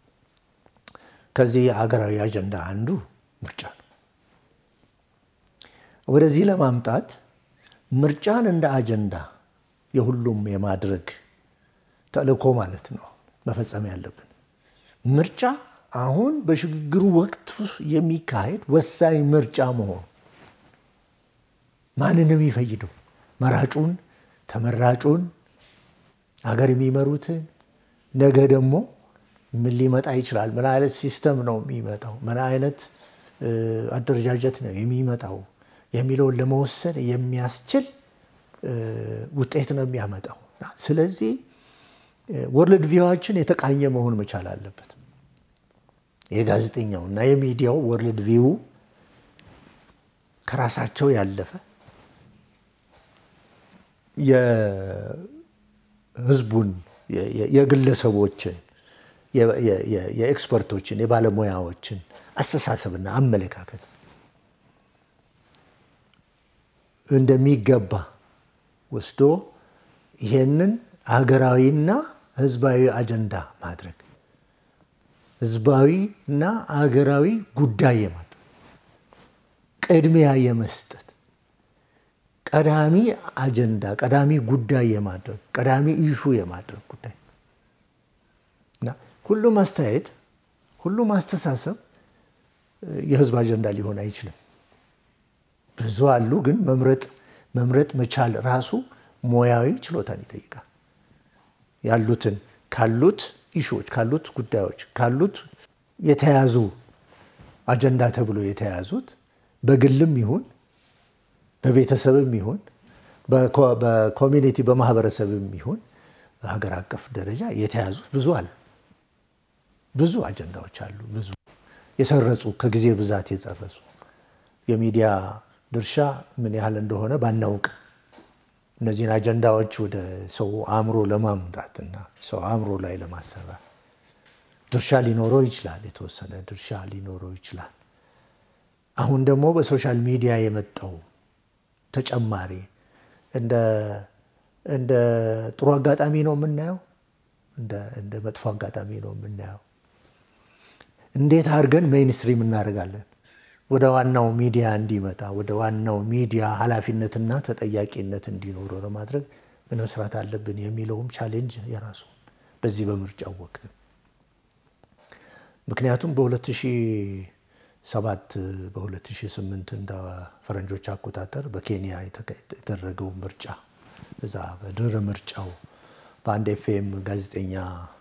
ከዚህ የሀገራዊ አጀንዳ አንዱ ምርጫ ነው። ወደዚህ ለማምጣት ምርጫን እንደ አጀንዳ የሁሉም የማድረግ ተልእኮ ማለት ነው መፈጸም ያለብን። ምርጫ አሁን በሽግግሩ ወቅት የሚካሄድ ወሳኝ ምርጫ መሆኑ ማንንም ይፈይደው መራጩን፣ ተመራጩን፣ ሀገር የሚመሩትን ነገ ደግሞ ምን ሊመጣ ይችላል? ምን አይነት ሲስተም ነው የሚመጣው? ምን አይነት አደረጃጀት ነው የሚመጣው የሚለውን ለመወሰን የሚያስችል ውጤት ነው የሚያመጣው። ስለዚህ ወርልድ ቪዋችን የተቃኘ መሆን መቻል አለበት። የጋዜጠኛው እና የሚዲያው ወርልድ ቪው ከራሳቸው ያለፈ የህዝቡን የግለሰቦችን የኤክስፐርቶችን የባለሙያዎችን አስተሳሰብና አመለካከት እንደሚገባ ወስዶ ይሄንን ሀገራዊና ህዝባዊ አጀንዳ ማድረግ ህዝባዊና ሀገራዊ ጉዳይ የማድረግ ቅድሚያ የመስጠት ቀዳሚ አጀንዳ ቀዳሚ ጉዳይ የማድረግ ቀዳሚ ኢሹ የማድረግ ጉዳይ እና ሁሉም አስተያየት ሁሉም አስተሳሰብ የህዝብ አጀንዳ ሊሆን አይችልም። ብዙ አሉ፣ ግን መምረጥ መምረጥ መቻል ራሱ ሙያዊ ችሎታን ይጠይቃል። ያሉትን ካሉት ኢሹዎች ካሉት ጉዳዮች ካሉት የተያዙ አጀንዳ ተብሎ የተያዙት በግልም ይሁን በቤተሰብም ይሁን በኮሚኒቲ በማህበረሰብም ይሁን በሀገር አቀፍ ደረጃ የተያዙት ብዙ አሉ። ብዙ አጀንዳዎች አሉ። ብዙ የሰረጹ ከጊዜ ብዛት የጸረሱ የሚዲያ ድርሻ ምን ያህል እንደሆነ ባናውቅ እነዚህን አጀንዳዎች ወደ ሰው አእምሮ ለማምጣትና ሰው አእምሮ ላይ ለማሰራት ድርሻ ሊኖረው ይችላል። የተወሰነ ድርሻ ሊኖረው ይችላል። አሁን ደግሞ በሶሻል ሚዲያ የመጣው ተጨማሪ እንደ ጥሩ አጋጣሚ ነው የምናየው፣ እንደ መጥፎ አጋጣሚ ነው የምናየው። እንዴት አድርገን ሜይንስትሪም እናደርጋለን? ወደ ዋናው ሚዲያ እንዲመጣ ወደ ዋናው ሚዲያ ኃላፊነትና ተጠያቂነት እንዲኖረው ለማድረግ ምን መስራት አለብን የሚለውም ቻሌንጅ የራሱ በዚህ በምርጫው ወቅት ምክንያቱም በ2007 በ2008 እንደ ፈረንጆች አቆጣጠር በኬንያ የተደረገው ምርጫ እዛ በድህረ ምርጫው በአንድ ኤፍኤም ጋዜጠኛ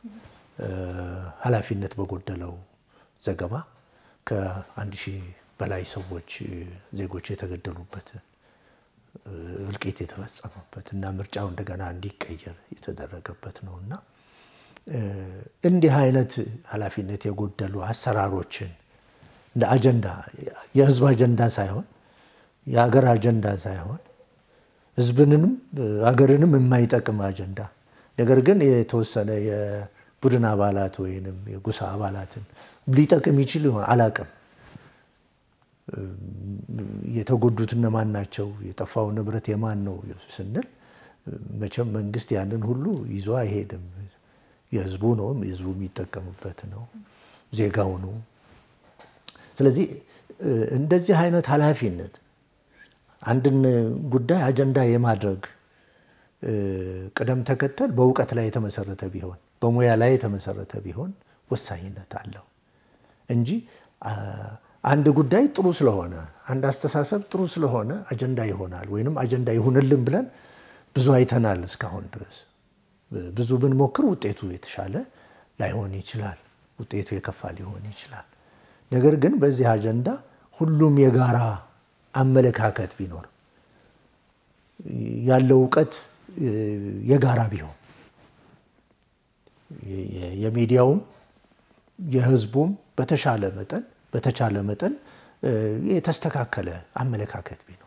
ኃላፊነት በጎደለው ዘገባ ከአንድ ሺህ በላይ ሰዎች ዜጎች የተገደሉበት እልቂት የተፈጸመበት እና ምርጫው እንደገና እንዲቀየር የተደረገበት ነው እና እንዲህ አይነት ኃላፊነት የጎደሉ አሰራሮችን እንደ አጀንዳ የህዝብ አጀንዳ ሳይሆን የሀገር አጀንዳ ሳይሆን ህዝብንንም ሀገርንም የማይጠቅም አጀንዳ ነገር ግን የተወሰነ የቡድን አባላት ወይንም የጎሳ አባላትን ሊጠቅም ይችል ይሆን አላቅም። የተጎዱት እነማን ናቸው? የጠፋው ንብረት የማን ነው ስንል መቼም መንግስት ያንን ሁሉ ይዞ አይሄድም። የህዝቡ ነው፣ የህዝቡ የሚጠቀምበት ነው፣ ዜጋው ነው። ስለዚህ እንደዚህ አይነት ኃላፊነት አንድን ጉዳይ አጀንዳ የማድረግ ቅደም ተከተል በእውቀት ላይ የተመሰረተ ቢሆን በሙያ ላይ የተመሰረተ ቢሆን ወሳኝነት አለው እንጂ አንድ ጉዳይ ጥሩ ስለሆነ አንድ አስተሳሰብ ጥሩ ስለሆነ አጀንዳ ይሆናል ወይንም አጀንዳ ይሁንልን ብለን ብዙ አይተናል። እስካሁን ድረስ ብዙ ብንሞክር ውጤቱ የተሻለ ላይሆን ይችላል፣ ውጤቱ የከፋ ሊሆን ይችላል። ነገር ግን በዚህ አጀንዳ ሁሉም የጋራ አመለካከት ቢኖር ያለው እውቀት የጋራ ቢሆን የሚዲያውም የህዝቡም በተሻለ መጠን በተቻለ መጠን የተስተካከለ አመለካከት ቢኖር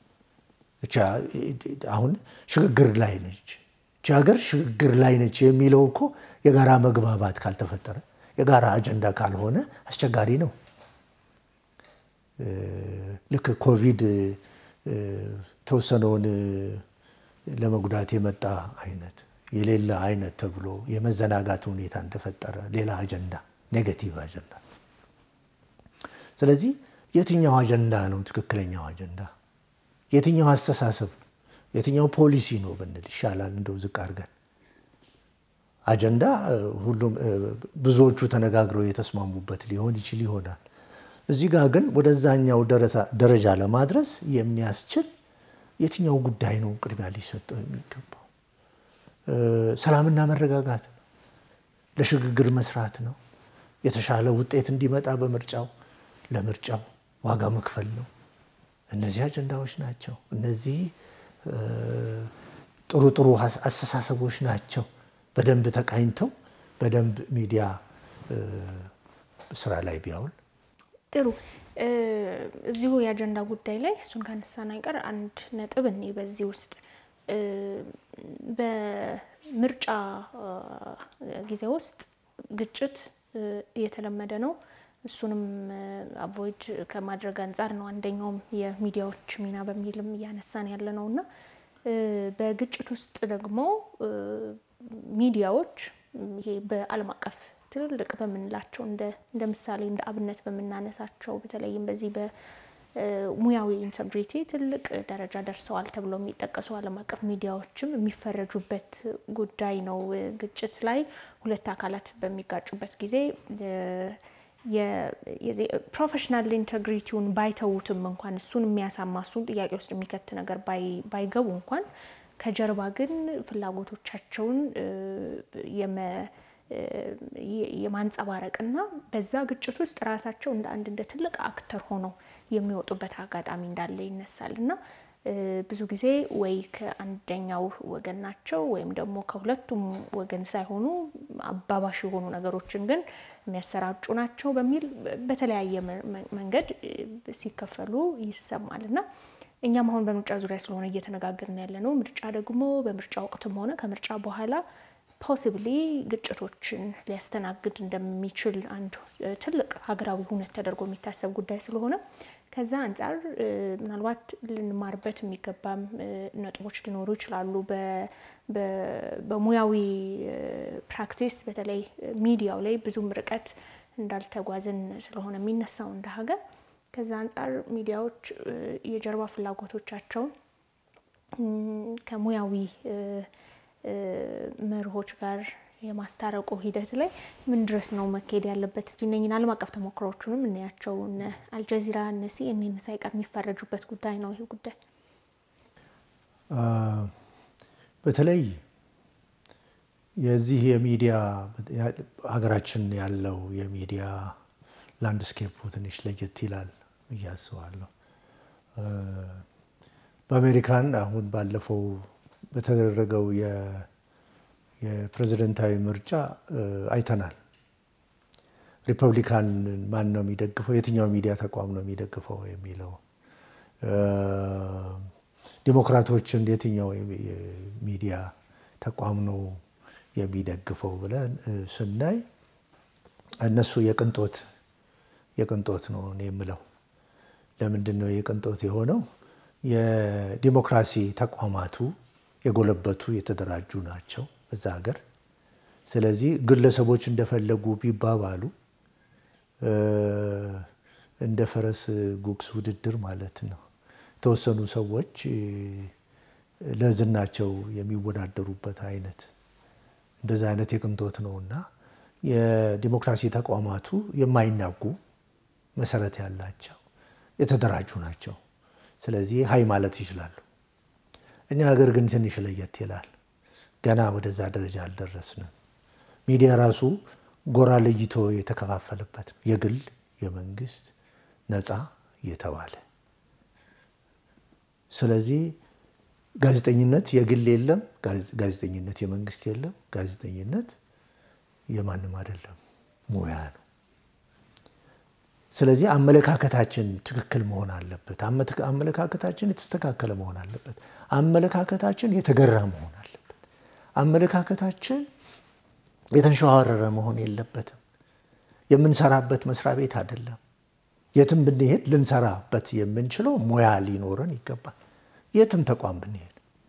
አሁን ሽግግር ላይ ነች እቺ ሀገር ሽግግር ላይ ነች የሚለው እኮ የጋራ መግባባት ካልተፈጠረ የጋራ አጀንዳ ካልሆነ አስቸጋሪ ነው። ልክ ኮቪድ የተወሰነውን ለመጉዳት የመጣ አይነት የሌለ አይነት ተብሎ የመዘናጋት ሁኔታ እንደፈጠረ ሌላ አጀንዳ ኔጌቲቭ አጀንዳ። ስለዚህ የትኛው አጀንዳ ነው ትክክለኛው አጀንዳ? የትኛው አስተሳሰብ የትኛው ፖሊሲ ነው ብንል ይሻላል እንደው ዝቅ አድርገን አጀንዳ ሁሉም ብዙዎቹ ተነጋግረው የተስማሙበት ሊሆን ይችል ይሆናል። እዚህ ጋር ግን ወደዛኛው ደረጃ ለማድረስ የሚያስችል የትኛው ጉዳይ ነው ቅድሚያ ሊሰጠው የሚገባው? ሰላምና መረጋጋት ነው። ለሽግግር መስራት ነው። የተሻለ ውጤት እንዲመጣ በምርጫው ለምርጫው ዋጋ መክፈል ነው። እነዚህ አጀንዳዎች ናቸው። እነዚህ ጥሩ ጥሩ አስተሳሰቦች ናቸው። በደንብ ተቃኝተው በደንብ ሚዲያ ስራ ላይ ቢያውል ጥሩ። እዚሁ የአጀንዳ ጉዳይ ላይ እሱን ካነሳን አይቀር አንድ ነጥብ እኔ በዚህ ውስጥ በምርጫ ጊዜ ውስጥ ግጭት እየተለመደ ነው። እሱንም አቮይድ ከማድረግ አንጻር ነው አንደኛውም የሚዲያዎች ሚና በሚልም እያነሳን ያለ ነው እና በግጭት ውስጥ ደግሞ ሚዲያዎች ይሄ በዓለም አቀፍ ትልልቅ በምንላቸው እንደ ምሳሌ እንደ አብነት በምናነሳቸው በተለይም በዚህ በሙያዊ ኢንተግሪቲ ትልቅ ደረጃ ደርሰዋል ተብሎ የሚጠቀሱ ዓለም አቀፍ ሚዲያዎችም የሚፈረጁበት ጉዳይ ነው። ግጭት ላይ ሁለት አካላት በሚጋጩበት ጊዜ ፕሮፌሽናል ኢንተግሪቲውን ባይተዉትም እንኳን እሱን የሚያሳማ እሱን ጥያቄ ውስጥ የሚከት ነገር ባይገቡ እንኳን ከጀርባ ግን ፍላጎቶቻቸውን የማንጸባረቅና በዛ ግጭት ውስጥ ራሳቸው እንደ አንድ እንደ ትልቅ አክተር ሆነው የሚወጡበት አጋጣሚ እንዳለ ይነሳል እና ብዙ ጊዜ ወይ ከአንደኛው ወገን ናቸው ወይም ደግሞ ከሁለቱም ወገን ሳይሆኑ አባባሽ የሆኑ ነገሮችን ግን የሚያሰራጩ ናቸው በሚል በተለያየ መንገድ ሲከፈሉ ይሰማል እና እኛም አሁን በምርጫ ዙሪያ ስለሆነ እየተነጋገርን ያለ ነው። ምርጫ ደግሞ በምርጫ ወቅትም ሆነ ከምርጫ በኋላ ፖሲብሊ ግጭቶችን ሊያስተናግድ እንደሚችል አንድ ትልቅ ሀገራዊ ሁነት ተደርጎ የሚታሰብ ጉዳይ ስለሆነ ከዛ አንጻር ምናልባት ልንማርበት የሚገባም ነጥቦች ሊኖሩ ይችላሉ። በሙያዊ ፕራክቲስ በተለይ ሚዲያው ላይ ብዙም ርቀት እንዳልተጓዝን ስለሆነ የሚነሳው እንደ ሀገር ከዛ አንጻር ሚዲያዎች የጀርባ ፍላጎቶቻቸውን ከሙያዊ መርሆች ጋር የማስታረቁ ሂደት ላይ ምን ድረስ ነው መካሄድ ያለበት? እስቲ እነኝን ዓለም አቀፍ ተሞክሮዎቹንም እናያቸው። እነ አልጀዚራ እነ ሲኤንኤን ሳይቀር የሚፈረጁበት ጉዳይ ነው ይሄ ጉዳይ። በተለይ የዚህ የሚዲያ ሀገራችን ያለው የሚዲያ ላንድስኬፑ ትንሽ ለየት ይላል ብዬ አስባለሁ። በአሜሪካን አሁን ባለፈው በተደረገው የፕሬዝደንታዊ ምርጫ አይተናል። ሪፐብሊካን ማን ነው የሚደግፈው፣ የትኛው ሚዲያ ተቋም ነው የሚደግፈው የሚለው ዲሞክራቶችን የትኛው ሚዲያ ተቋም ነው የሚደግፈው ብለን ስናይ እነሱ የቅንጦት የቅንጦት ነው የምለው። ለምንድን ነው የቅንጦት የሆነው? የዲሞክራሲ ተቋማቱ የጎለበቱ የተደራጁ ናቸው በዛ ሀገር። ስለዚህ ግለሰቦች እንደፈለጉ ቢባባሉ እንደ ፈረስ ጉግስ ውድድር ማለት ነው። የተወሰኑ ሰዎች ለዝናቸው የሚወዳደሩበት አይነት እንደዛ አይነት የቅንጦት ነው እና የዲሞክራሲ ተቋማቱ የማይናጉ መሰረት ያላቸው የተደራጁ ናቸው። ስለዚህ ሀይ ማለት ይችላሉ። እኛ ሀገር ግን ትንሽ ለየት ይላል። ገና ወደዛ ደረጃ አልደረስንም። ሚዲያ ራሱ ጎራ ለይቶ የተከፋፈለበት ነው። የግል፣ የመንግስት፣ ነፃ እየተባለ ስለዚህ ጋዜጠኝነት የግል የለም፣ ጋዜጠኝነት የመንግስት የለም። ጋዜጠኝነት የማንም አይደለም፣ ሙያ ነው። ስለዚህ አመለካከታችን ትክክል መሆን አለበት። አመለካከታችን የተስተካከለ መሆን አለበት። አመለካከታችን የተገራ መሆን አለበት። አመለካከታችን የተንሸዋረረ መሆን የለበትም። የምንሰራበት መስሪያ ቤት አይደለም። የትም ብንሄድ ልንሰራበት የምንችለው ሙያ ሊኖረን ይገባል። የትም ተቋም ብንሄድ።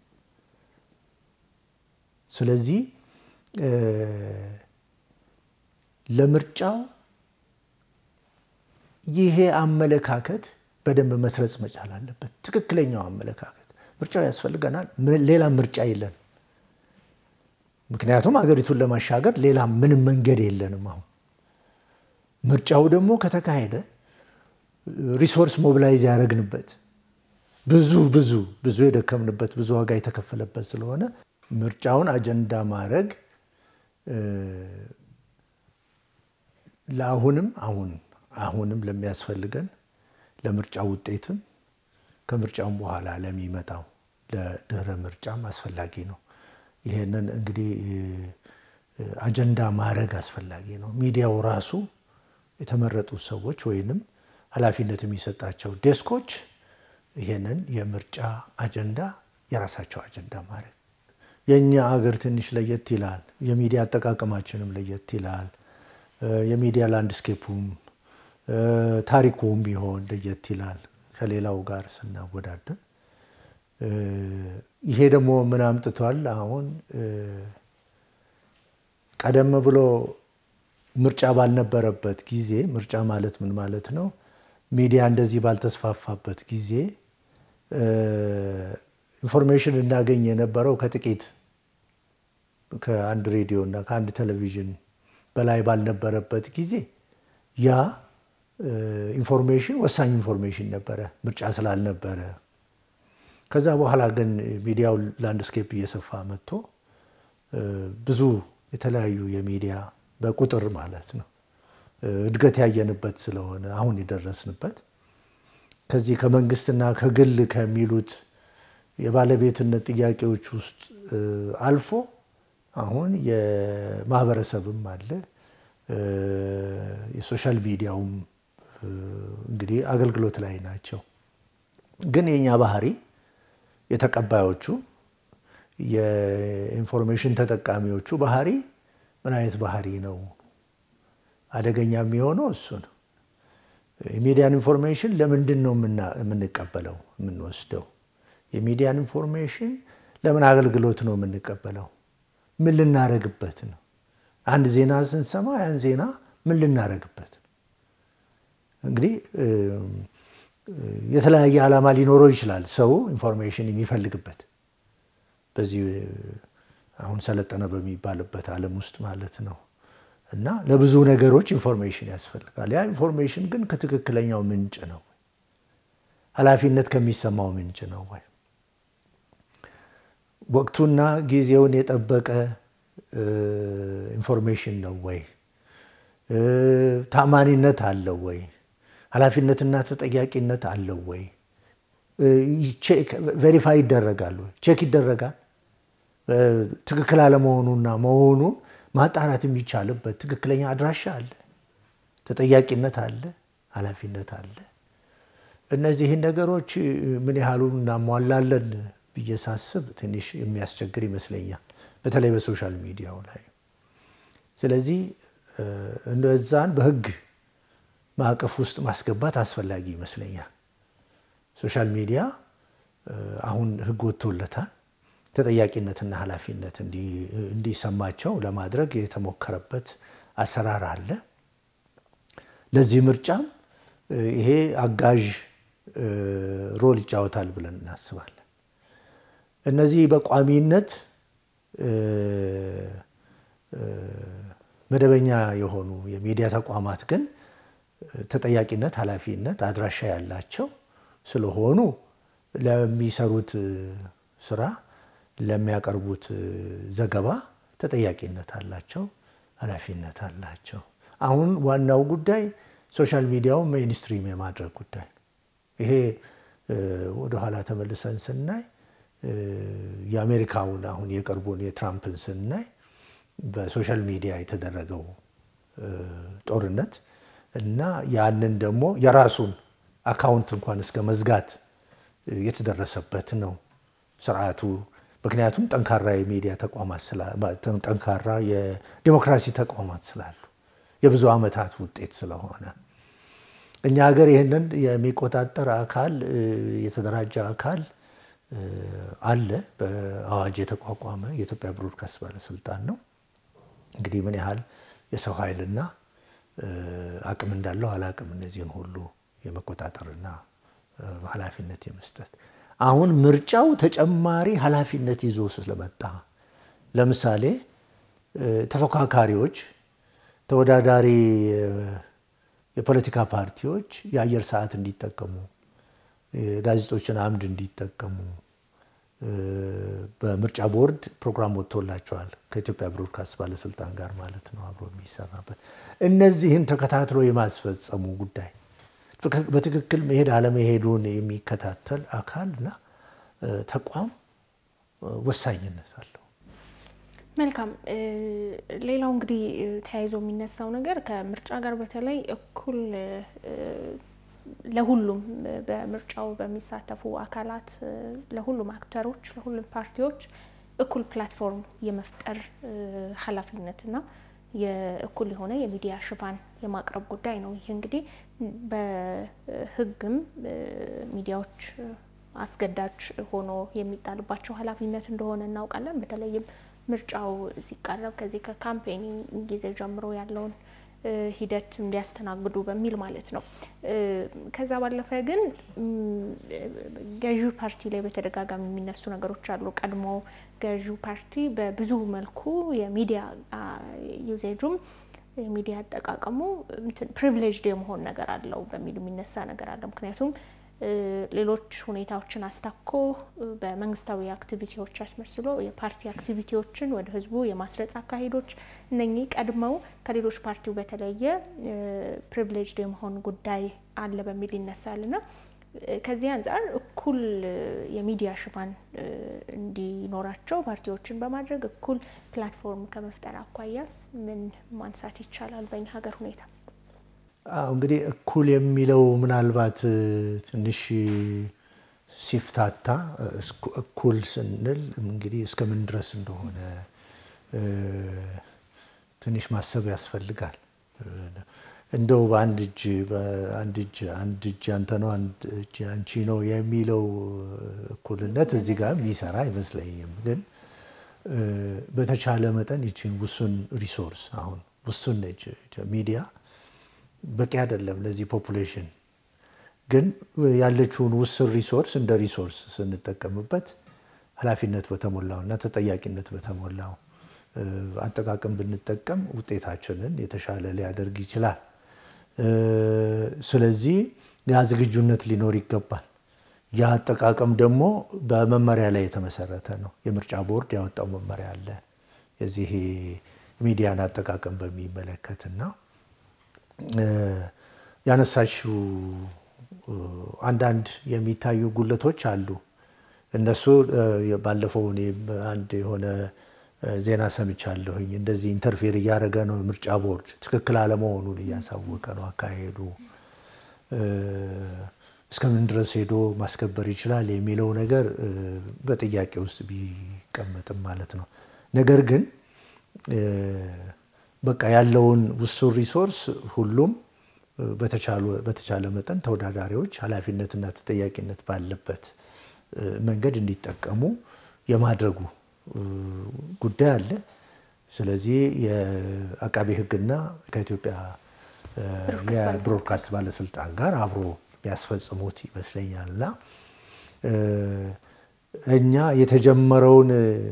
ስለዚህ ለምርጫው ይሄ አመለካከት በደንብ መስረጽ መቻል አለበት። ትክክለኛው አመለካከት ምርጫው ያስፈልገናል። ሌላ ምርጫ የለን። ምክንያቱም ሀገሪቱን ለማሻገር ሌላ ምንም መንገድ የለንም። አሁን ምርጫው ደግሞ ከተካሄደ ሪሶርስ ሞቢላይዝ ያደረግንበት ብዙ ብዙ ብዙ የደከምንበት ብዙ ዋጋ የተከፈለበት ስለሆነ ምርጫውን አጀንዳ ማድረግ ለአሁንም አሁን አሁንም ለሚያስፈልገን ለምርጫ ውጤትም ከምርጫውም በኋላ ለሚመጣው ለድህረ ምርጫም አስፈላጊ ነው። ይሄንን እንግዲህ አጀንዳ ማድረግ አስፈላጊ ነው። ሚዲያው ራሱ የተመረጡ ሰዎች ወይንም ኃላፊነት የሚሰጣቸው ዴስኮች ይሄንን የምርጫ አጀንዳ የራሳቸው አጀንዳ ማድረግ የእኛ አገር ትንሽ ለየት ይላል። የሚዲያ አጠቃቀማችንም ለየት ይላል። የሚዲያ ላንድስኬፑም ታሪኩም ቢሆን ለየት ይላል ከሌላው ጋር ስናወዳደር። ይሄ ደግሞ ምን አምጥቷል? አሁን ቀደም ብሎ ምርጫ ባልነበረበት ጊዜ ምርጫ ማለት ምን ማለት ነው? ሚዲያ እንደዚህ ባልተስፋፋበት ጊዜ ኢንፎርሜሽን እናገኝ የነበረው ከጥቂት ከአንድ ሬዲዮ እና ከአንድ ቴሌቪዥን በላይ ባልነበረበት ጊዜ ያ ኢንፎርሜሽን ወሳኝ ኢንፎርሜሽን ነበረ፣ ምርጫ ስላልነበረ። ከዛ በኋላ ግን ሚዲያው ላንድስኬፕ እየሰፋ መጥቶ ብዙ የተለያዩ የሚዲያ በቁጥር ማለት ነው እድገት ያየንበት ስለሆነ አሁን የደረስንበት ከዚህ ከመንግስትና ከግል ከሚሉት የባለቤትነት ጥያቄዎች ውስጥ አልፎ አሁን የማህበረሰብም አለ የሶሻል ሚዲያውም እንግዲህ አገልግሎት ላይ ናቸው። ግን የኛ ባህሪ የተቀባዮቹ የኢንፎርሜሽን ተጠቃሚዎቹ ባህሪ ምን አይነት ባህሪ ነው? አደገኛ የሚሆነው እሱ ነው። የሚዲያን ኢንፎርሜሽን ለምንድን ነው የምንቀበለው የምንወስደው? የሚዲያን ኢንፎርሜሽን ለምን አገልግሎት ነው የምንቀበለው? ምን ልናረግበት ነው? አንድ ዜና ስንሰማ ያን ዜና ምን ልናረግበት ነው? እንግዲህ የተለያየ ዓላማ ሊኖረው ይችላል ሰው ኢንፎርሜሽን የሚፈልግበት በዚህ አሁን ሰለጠነ በሚባልበት ዓለም ውስጥ ማለት ነው። እና ለብዙ ነገሮች ኢንፎርሜሽን ያስፈልጋል። ያ ኢንፎርሜሽን ግን ከትክክለኛው ምንጭ ነው ወይ? ኃላፊነት ከሚሰማው ምንጭ ነው ወይ? ወቅቱና ጊዜውን የጠበቀ ኢንፎርሜሽን ነው ወይ? ታማኒነት አለው ወይ? ኃላፊነትና ተጠያቂነት አለው ወይ? ቬሪፋይ ይደረጋል ወይ? ቼክ ይደረጋል። ትክክል አለመሆኑና መሆኑን ማጣራት የሚቻልበት ትክክለኛ አድራሻ አለ፣ ተጠያቂነት አለ፣ ኃላፊነት አለ። እነዚህን ነገሮች ምን ያህሉ እናሟላለን ብዬ ሳስብ ትንሽ የሚያስቸግር ይመስለኛል፣ በተለይ በሶሻል ሚዲያው ላይ። ስለዚህ እነዛን በሕግ ማዕቀፍ ውስጥ ማስገባት አስፈላጊ ይመስለኛል። ሶሻል ሚዲያ አሁን ሕግ ወጥቶለታል። ተጠያቂነትና ኃላፊነት እንዲሰማቸው ለማድረግ የተሞከረበት አሰራር አለ። ለዚህ ምርጫም ይሄ አጋዥ ሮል ይጫወታል ብለን እናስባለን። እነዚህ በቋሚነት መደበኛ የሆኑ የሚዲያ ተቋማት ግን ተጠያቂነት፣ ኃላፊነት፣ አድራሻ ያላቸው ስለሆኑ ለሚሰሩት ስራ ለሚያቀርቡት ዘገባ ተጠያቂነት አላቸው፣ ኃላፊነት አላቸው። አሁን ዋናው ጉዳይ ሶሻል ሚዲያው ሜይንስትሪም የማድረግ ጉዳይ ነው። ይሄ ወደኋላ ተመልሰን ስናይ የአሜሪካውን አሁን የቅርቡን የትራምፕን ስናይ በሶሻል ሚዲያ የተደረገው ጦርነት እና ያንን ደግሞ የራሱን አካውንት እንኳን እስከ መዝጋት የተደረሰበት ነው ስርዓቱ። ምክንያቱም ጠንካራ የሚዲያ ተቋማት ጠንካራ የዲሞክራሲ ተቋማት ስላሉ የብዙ ዓመታት ውጤት ስለሆነ እኛ ሀገር ይህንን የሚቆጣጠር አካል የተደራጀ አካል አለ። በአዋጅ የተቋቋመ የኢትዮጵያ ብሮድካስት ባለስልጣን ነው። እንግዲህ ምን ያህል የሰው ኃይልና አቅም እንዳለው አላቅም። እነዚህን ሁሉ የመቆጣጠርና ኃላፊነት የመስጠት አሁን ምርጫው ተጨማሪ ኃላፊነት ይዞ ስለመጣ ለምሳሌ ተፎካካሪዎች፣ ተወዳዳሪ የፖለቲካ ፓርቲዎች የአየር ሰዓት እንዲጠቀሙ፣ ጋዜጦችን አምድ እንዲጠቀሙ በምርጫ ቦርድ ፕሮግራም ወጥቶላቸዋል። ከኢትዮጵያ ብሮድካስት ባለስልጣን ጋር ማለት ነው አብሮ የሚሰራበት። እነዚህን ተከታትሎ የማስፈጸሙ ጉዳይ በትክክል መሄድ አለመሄዱን የሚከታተል አካል እና ተቋም ወሳኝነት አለው። መልካም። ሌላው እንግዲህ ተያይዞ የሚነሳው ነገር ከምርጫ ጋር በተለይ እኩል ለሁሉም በምርጫው በሚሳተፉ አካላት ለሁሉም አክተሮች ለሁሉም ፓርቲዎች እኩል ፕላትፎርም የመፍጠር ኃላፊነትና የእኩል የሆነ የሚዲያ ሽፋን የማቅረብ ጉዳይ ነው። ይህ እንግዲህ በሕግም ሚዲያዎች አስገዳጅ ሆኖ የሚጣልባቸው ኃላፊነት እንደሆነ እናውቃለን። በተለይም ምርጫው ሲቃረብ ከዚህ ከካምፔኒንግ ጊዜ ጀምሮ ያለውን ሂደት እንዲያስተናግዱ በሚል ማለት ነው። ከዛ ባለፈ ግን ገዢው ፓርቲ ላይ በተደጋጋሚ የሚነሱ ነገሮች አሉ። ቀድሞ ገዢው ፓርቲ በብዙ መልኩ የሚዲያ ዩዜጁም የሚዲያ አጠቃቀሙ ፕሪቪሌጅድ የመሆን ነገር አለው በሚል የሚነሳ ነገር አለ። ምክንያቱም ሌሎች ሁኔታዎችን አስታኮ በመንግስታዊ አክቲቪቲዎች አስመስሎ የፓርቲ አክቲቪቲዎችን ወደ ህዝቡ የማስረጽ አካሄዶች እነኚህ ቀድመው ከሌሎች ፓርቲው በተለየ ፕሪቪሌጅድ የመሆን ጉዳይ አለ በሚል ይነሳል እና ከዚህ አንጻር እኩል የሚዲያ ሽፋን እንዲኖራቸው ፓርቲዎችን በማድረግ እኩል ፕላትፎርም ከመፍጠር አኳያስ ምን ማንሳት ይቻላል በኛ ሀገር ሁኔታ? እንግዲህ እኩል የሚለው ምናልባት ትንሽ ሲፍታታ እኩል ስንል እንግዲህ እስከምን ድረስ እንደሆነ ትንሽ ማሰብ ያስፈልጋል። እንደው በአንድ እጅ በአንድ እጅ አንድ እጅ አንተ ነው አንድ እጅ አንቺ ነው የሚለው እኩልነት እዚህ ጋር የሚሰራ አይመስለኝም። ግን በተቻለ መጠን ይችን ውሱን ሪሶርስ አሁን ውሱን ነች ሚዲያ በቂ አይደለም ለዚህ ፖፑሌሽን። ግን ያለችውን ውስን ሪሶርስ እንደ ሪሶርስ ስንጠቀምበት ኃላፊነት በተሞላው እና ተጠያቂነት በተሞላው አጠቃቀም ብንጠቀም ውጤታችንን የተሻለ ሊያደርግ ይችላል። ስለዚህ ያ ዝግጁነት ሊኖር ይገባል። ያ አጠቃቀም ደግሞ በመመሪያ ላይ የተመሰረተ ነው። የምርጫ ቦርድ ያወጣው መመሪያ አለ የዚህ ሚዲያን አጠቃቀም በሚመለከትና ያነሳሽው አንዳንድ የሚታዩ ጉለቶች አሉ። እነሱ ባለፈው እኔ አንድ የሆነ ዜና ሰምቻለሁኝ። እንደዚህ ኢንተርፌር እያደረገ ነው ምርጫ ቦርድ ትክክል አለመሆኑን እያሳወቀ ነው አካሄዱ እስከምን ድረስ ሄዶ ማስከበር ይችላል የሚለው ነገር በጥያቄ ውስጥ ቢቀመጥም ማለት ነው። ነገር ግን በቃ ያለውን ውሱን ሪሶርስ ሁሉም በተቻለ መጠን ተወዳዳሪዎች ኃላፊነትና ተጠያቂነት ባለበት መንገድ እንዲጠቀሙ የማድረጉ ጉዳይ አለ። ስለዚህ የአቃቤ ሕግና ከኢትዮጵያ የብሮድካስት ባለስልጣን ጋር አብሮ ቢያስፈጽሙት ይመስለኛል እና እኛ የተጀመረውን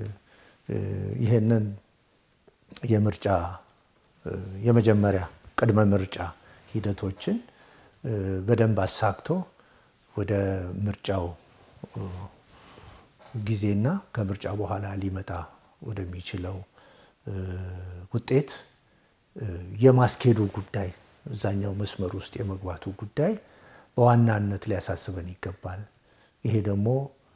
ይሄንን የምርጫ የመጀመሪያ ቅድመ ምርጫ ሂደቶችን በደንብ አሳክቶ ወደ ምርጫው ጊዜና ከምርጫ በኋላ ሊመጣ ወደሚችለው ውጤት የማስኬዱ ጉዳይ እዛኛው መስመር ውስጥ የመግባቱ ጉዳይ በዋናነት ሊያሳስበን ይገባል። ይሄ ደግሞ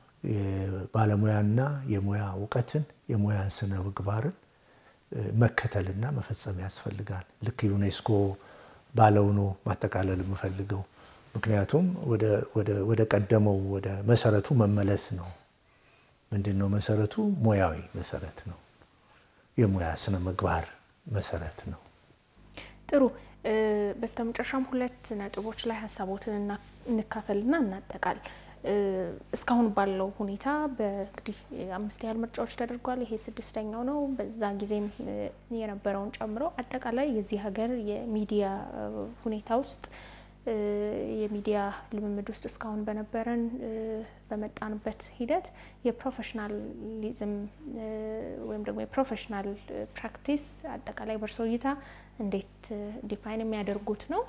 ባለሙያና የሙያ እውቀትን የሙያን ስነ ምግባርን መከተልና መፈጸም ያስፈልጋል። ልክ ዩኔስኮ ባለው ነው ማጠቃለል የምፈልገው። ምክንያቱም ወደ ቀደመው ወደ መሰረቱ መመለስ ነው። ምንድን ነው መሰረቱ? ሙያዊ መሰረት ነው። የሙያ ስነ ምግባር መሰረት ነው። ጥሩ። በስተመጨረሻም ሁለት ነጥቦች ላይ ሀሳቦትን እንካፈልና እናጠቃል። እስካሁን ባለው ሁኔታ በእንግዲህ አምስት ያህል ምርጫዎች ተደርጓል። ይሄ ስድስተኛው ነው። በዛ ጊዜም የነበረውን ጨምሮ አጠቃላይ የዚህ ሀገር የሚዲያ ሁኔታ ውስጥ የሚዲያ ልምምድ ውስጥ እስካሁን በነበረን በመጣንበት ሂደት የፕሮፌሽናሊዝም ወይም ደግሞ የፕሮፌሽናል ፕራክቲስ አጠቃላይ በእርሶ እይታ እንዴት ዲፋይን የሚያደርጉት ነው?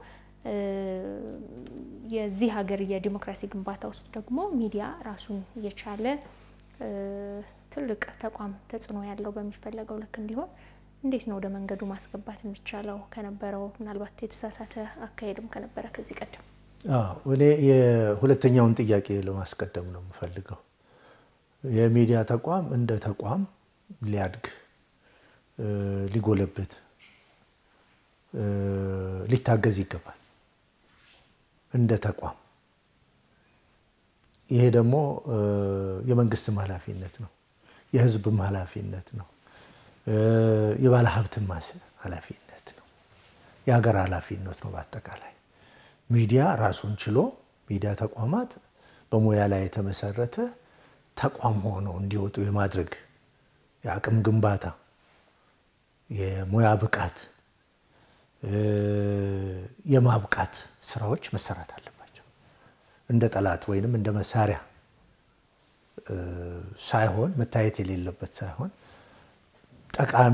የዚህ ሀገር የዲሞክራሲ ግንባታ ውስጥ ደግሞ ሚዲያ ራሱን የቻለ ትልቅ ተቋም ተጽዕኖ ያለው በሚፈለገው ልክ እንዲሆን እንዴት ነው ወደ መንገዱ ማስገባት የሚቻለው? ከነበረው ምናልባት የተሳሳተ አካሄድም ከነበረ ከዚህ ቀደም እኔ የሁለተኛውን ጥያቄ ለማስቀደም ነው የምፈልገው። የሚዲያ ተቋም እንደ ተቋም ሊያድግ ሊጎለብት ሊታገዝ ይገባል እንደ ተቋም። ይሄ ደግሞ የመንግስትም ኃላፊነት ነው፣ የህዝብም ኃላፊነት ነው፣ የባለ ሀብትም ኃላፊነት ነው፣ የሀገር ኃላፊነት ነው። በአጠቃላይ ሚዲያ ራሱን ችሎ ሚዲያ ተቋማት በሙያ ላይ የተመሰረተ ተቋም ሆነው እንዲወጡ የማድረግ የአቅም ግንባታ፣ የሙያ ብቃት፣ የማብቃት ስራዎች መሰራት አለባቸው። እንደ ጠላት ወይንም እንደ መሳሪያ ሳይሆን መታየት የሌለበት ሳይሆን ጠቃሚ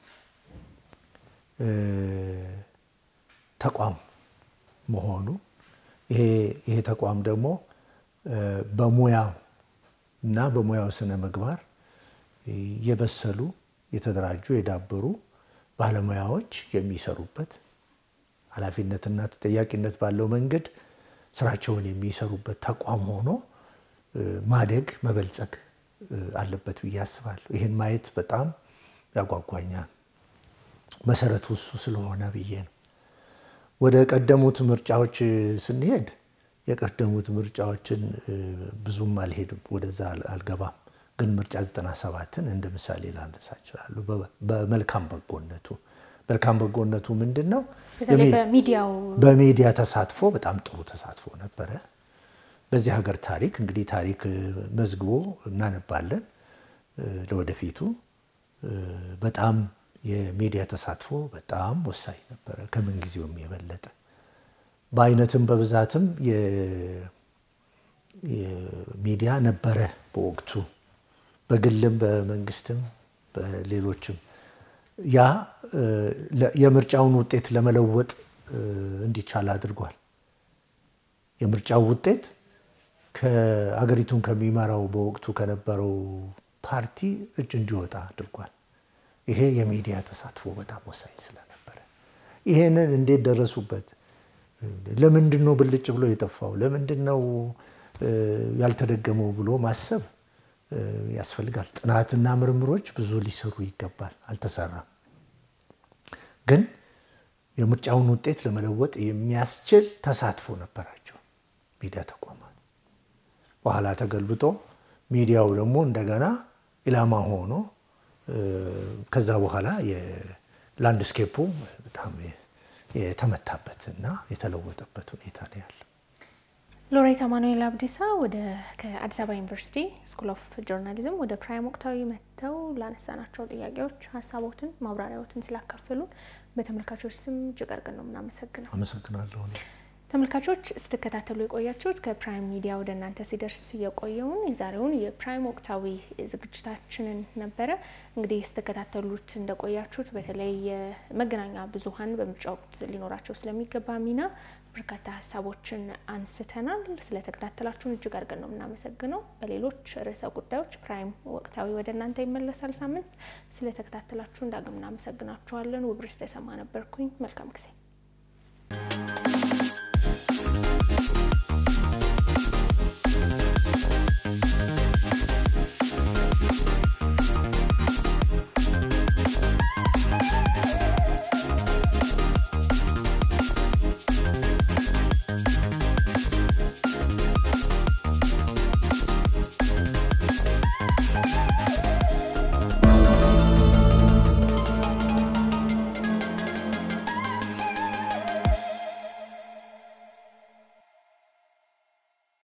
ተቋም መሆኑ ይሄ ተቋም ደግሞ በሙያው እና በሙያው ስነ ምግባር የበሰሉ የተደራጁ የዳበሩ ባለሙያዎች የሚሰሩበት ኃላፊነትና ተጠያቂነት ባለው መንገድ ስራቸውን የሚሰሩበት ተቋም ሆኖ ማደግ መበልጸግ አለበት ብዬ አስባለሁ። ይህን ማየት በጣም ያጓጓኛል። መሰረቱ እሱ ስለሆነ ብዬ ነው። ወደ ቀደሙት ምርጫዎች ስንሄድ የቀደሙት ምርጫዎችን ብዙም አልሄድም፣ ወደዛ አልገባም። ግን ምርጫ 97ን እንደ ምሳሌ ላነሳ እችላለሁ። በመልካም በጎነቱ መልካም በጎነቱ ምንድን ነው? በሚዲያው በሚዲያ ተሳትፎ በጣም ጥሩ ተሳትፎ ነበረ። በዚህ ሀገር ታሪክ እንግዲህ ታሪክ መዝግቦ እናነባለን ለወደፊቱ በጣም የሚዲያ ተሳትፎ በጣም ወሳኝ ነበረ፣ ከምን ጊዜውም የበለጠ በአይነትም በብዛትም ሚዲያ ነበረ በወቅቱ በግልም በመንግስትም በሌሎችም ያ የምርጫውን ውጤት ለመለወጥ እንዲቻል አድርጓል። የምርጫው ውጤት ከአገሪቱን ከሚመራው በወቅቱ ከነበረው ፓርቲ እጅ እንዲወጣ አድርጓል። ይሄ የሚዲያ ተሳትፎ በጣም ወሳኝ ስለነበረ ይሄንን እንዴት ደረሱበት? ለምንድን ነው ብልጭ ብሎ የጠፋው? ለምንድን ነው ያልተደገመው ብሎ ማሰብ ያስፈልጋል። ጥናትና ምርምሮች ብዙ ሊሰሩ ይገባል። አልተሰራም። ግን የምርጫውን ውጤት ለመለወጥ የሚያስችል ተሳትፎ ነበራቸው ሚዲያ ተቋማት። በኋላ ተገልብጦ ሚዲያው ደግሞ እንደገና ኢላማ ሆኖ ከዛ በኋላ የላንድስኬፑ በጣም የተመታበትና የተለወጠበት ሁኔታ ነው ያለው። ሎሬት አማኑኤል አብዲሳ ወደ ከአዲስ አበባ ዩኒቨርሲቲ ስኩል ኦፍ ጆርናሊዝም ወደ ፕራይም ወቅታዊ መጥተው ላነሳናቸው ጥያቄዎች ሀሳቦትን ማብራሪያዎትን ስላካፈሉን በተመልካቾች ስም እጅግ አድርገን ነው የምናመሰግነው። አመሰግናለሁ። ተመልካቾች ስትከታተሉ የቆያችሁት ከፕራይም ሚዲያ ወደ እናንተ ሲደርስ የቆየውን የዛሬውን የፕራይም ወቅታዊ ዝግጅታችንን ነበረ። እንግዲህ ስትከታተሉት እንደቆያችሁት በተለይ የመገናኛ ብዙኃን በምርጫ ወቅት ሊኖራቸው ስለሚገባ ሚና በርካታ ሀሳቦችን አንስተናል። ስለተከታተላችሁን እጅግ አድርገን ነው የምናመሰግነው። በሌሎች ርዕሰ ጉዳዮች ፕራይም ወቅታዊ ወደ እናንተ ይመለሳል። ሳምንት ስለተከታተላችሁን ዳግም እናመሰግናችኋለን። ውብርስ ተሰማ ነበርኩኝ። መልካም ጊዜ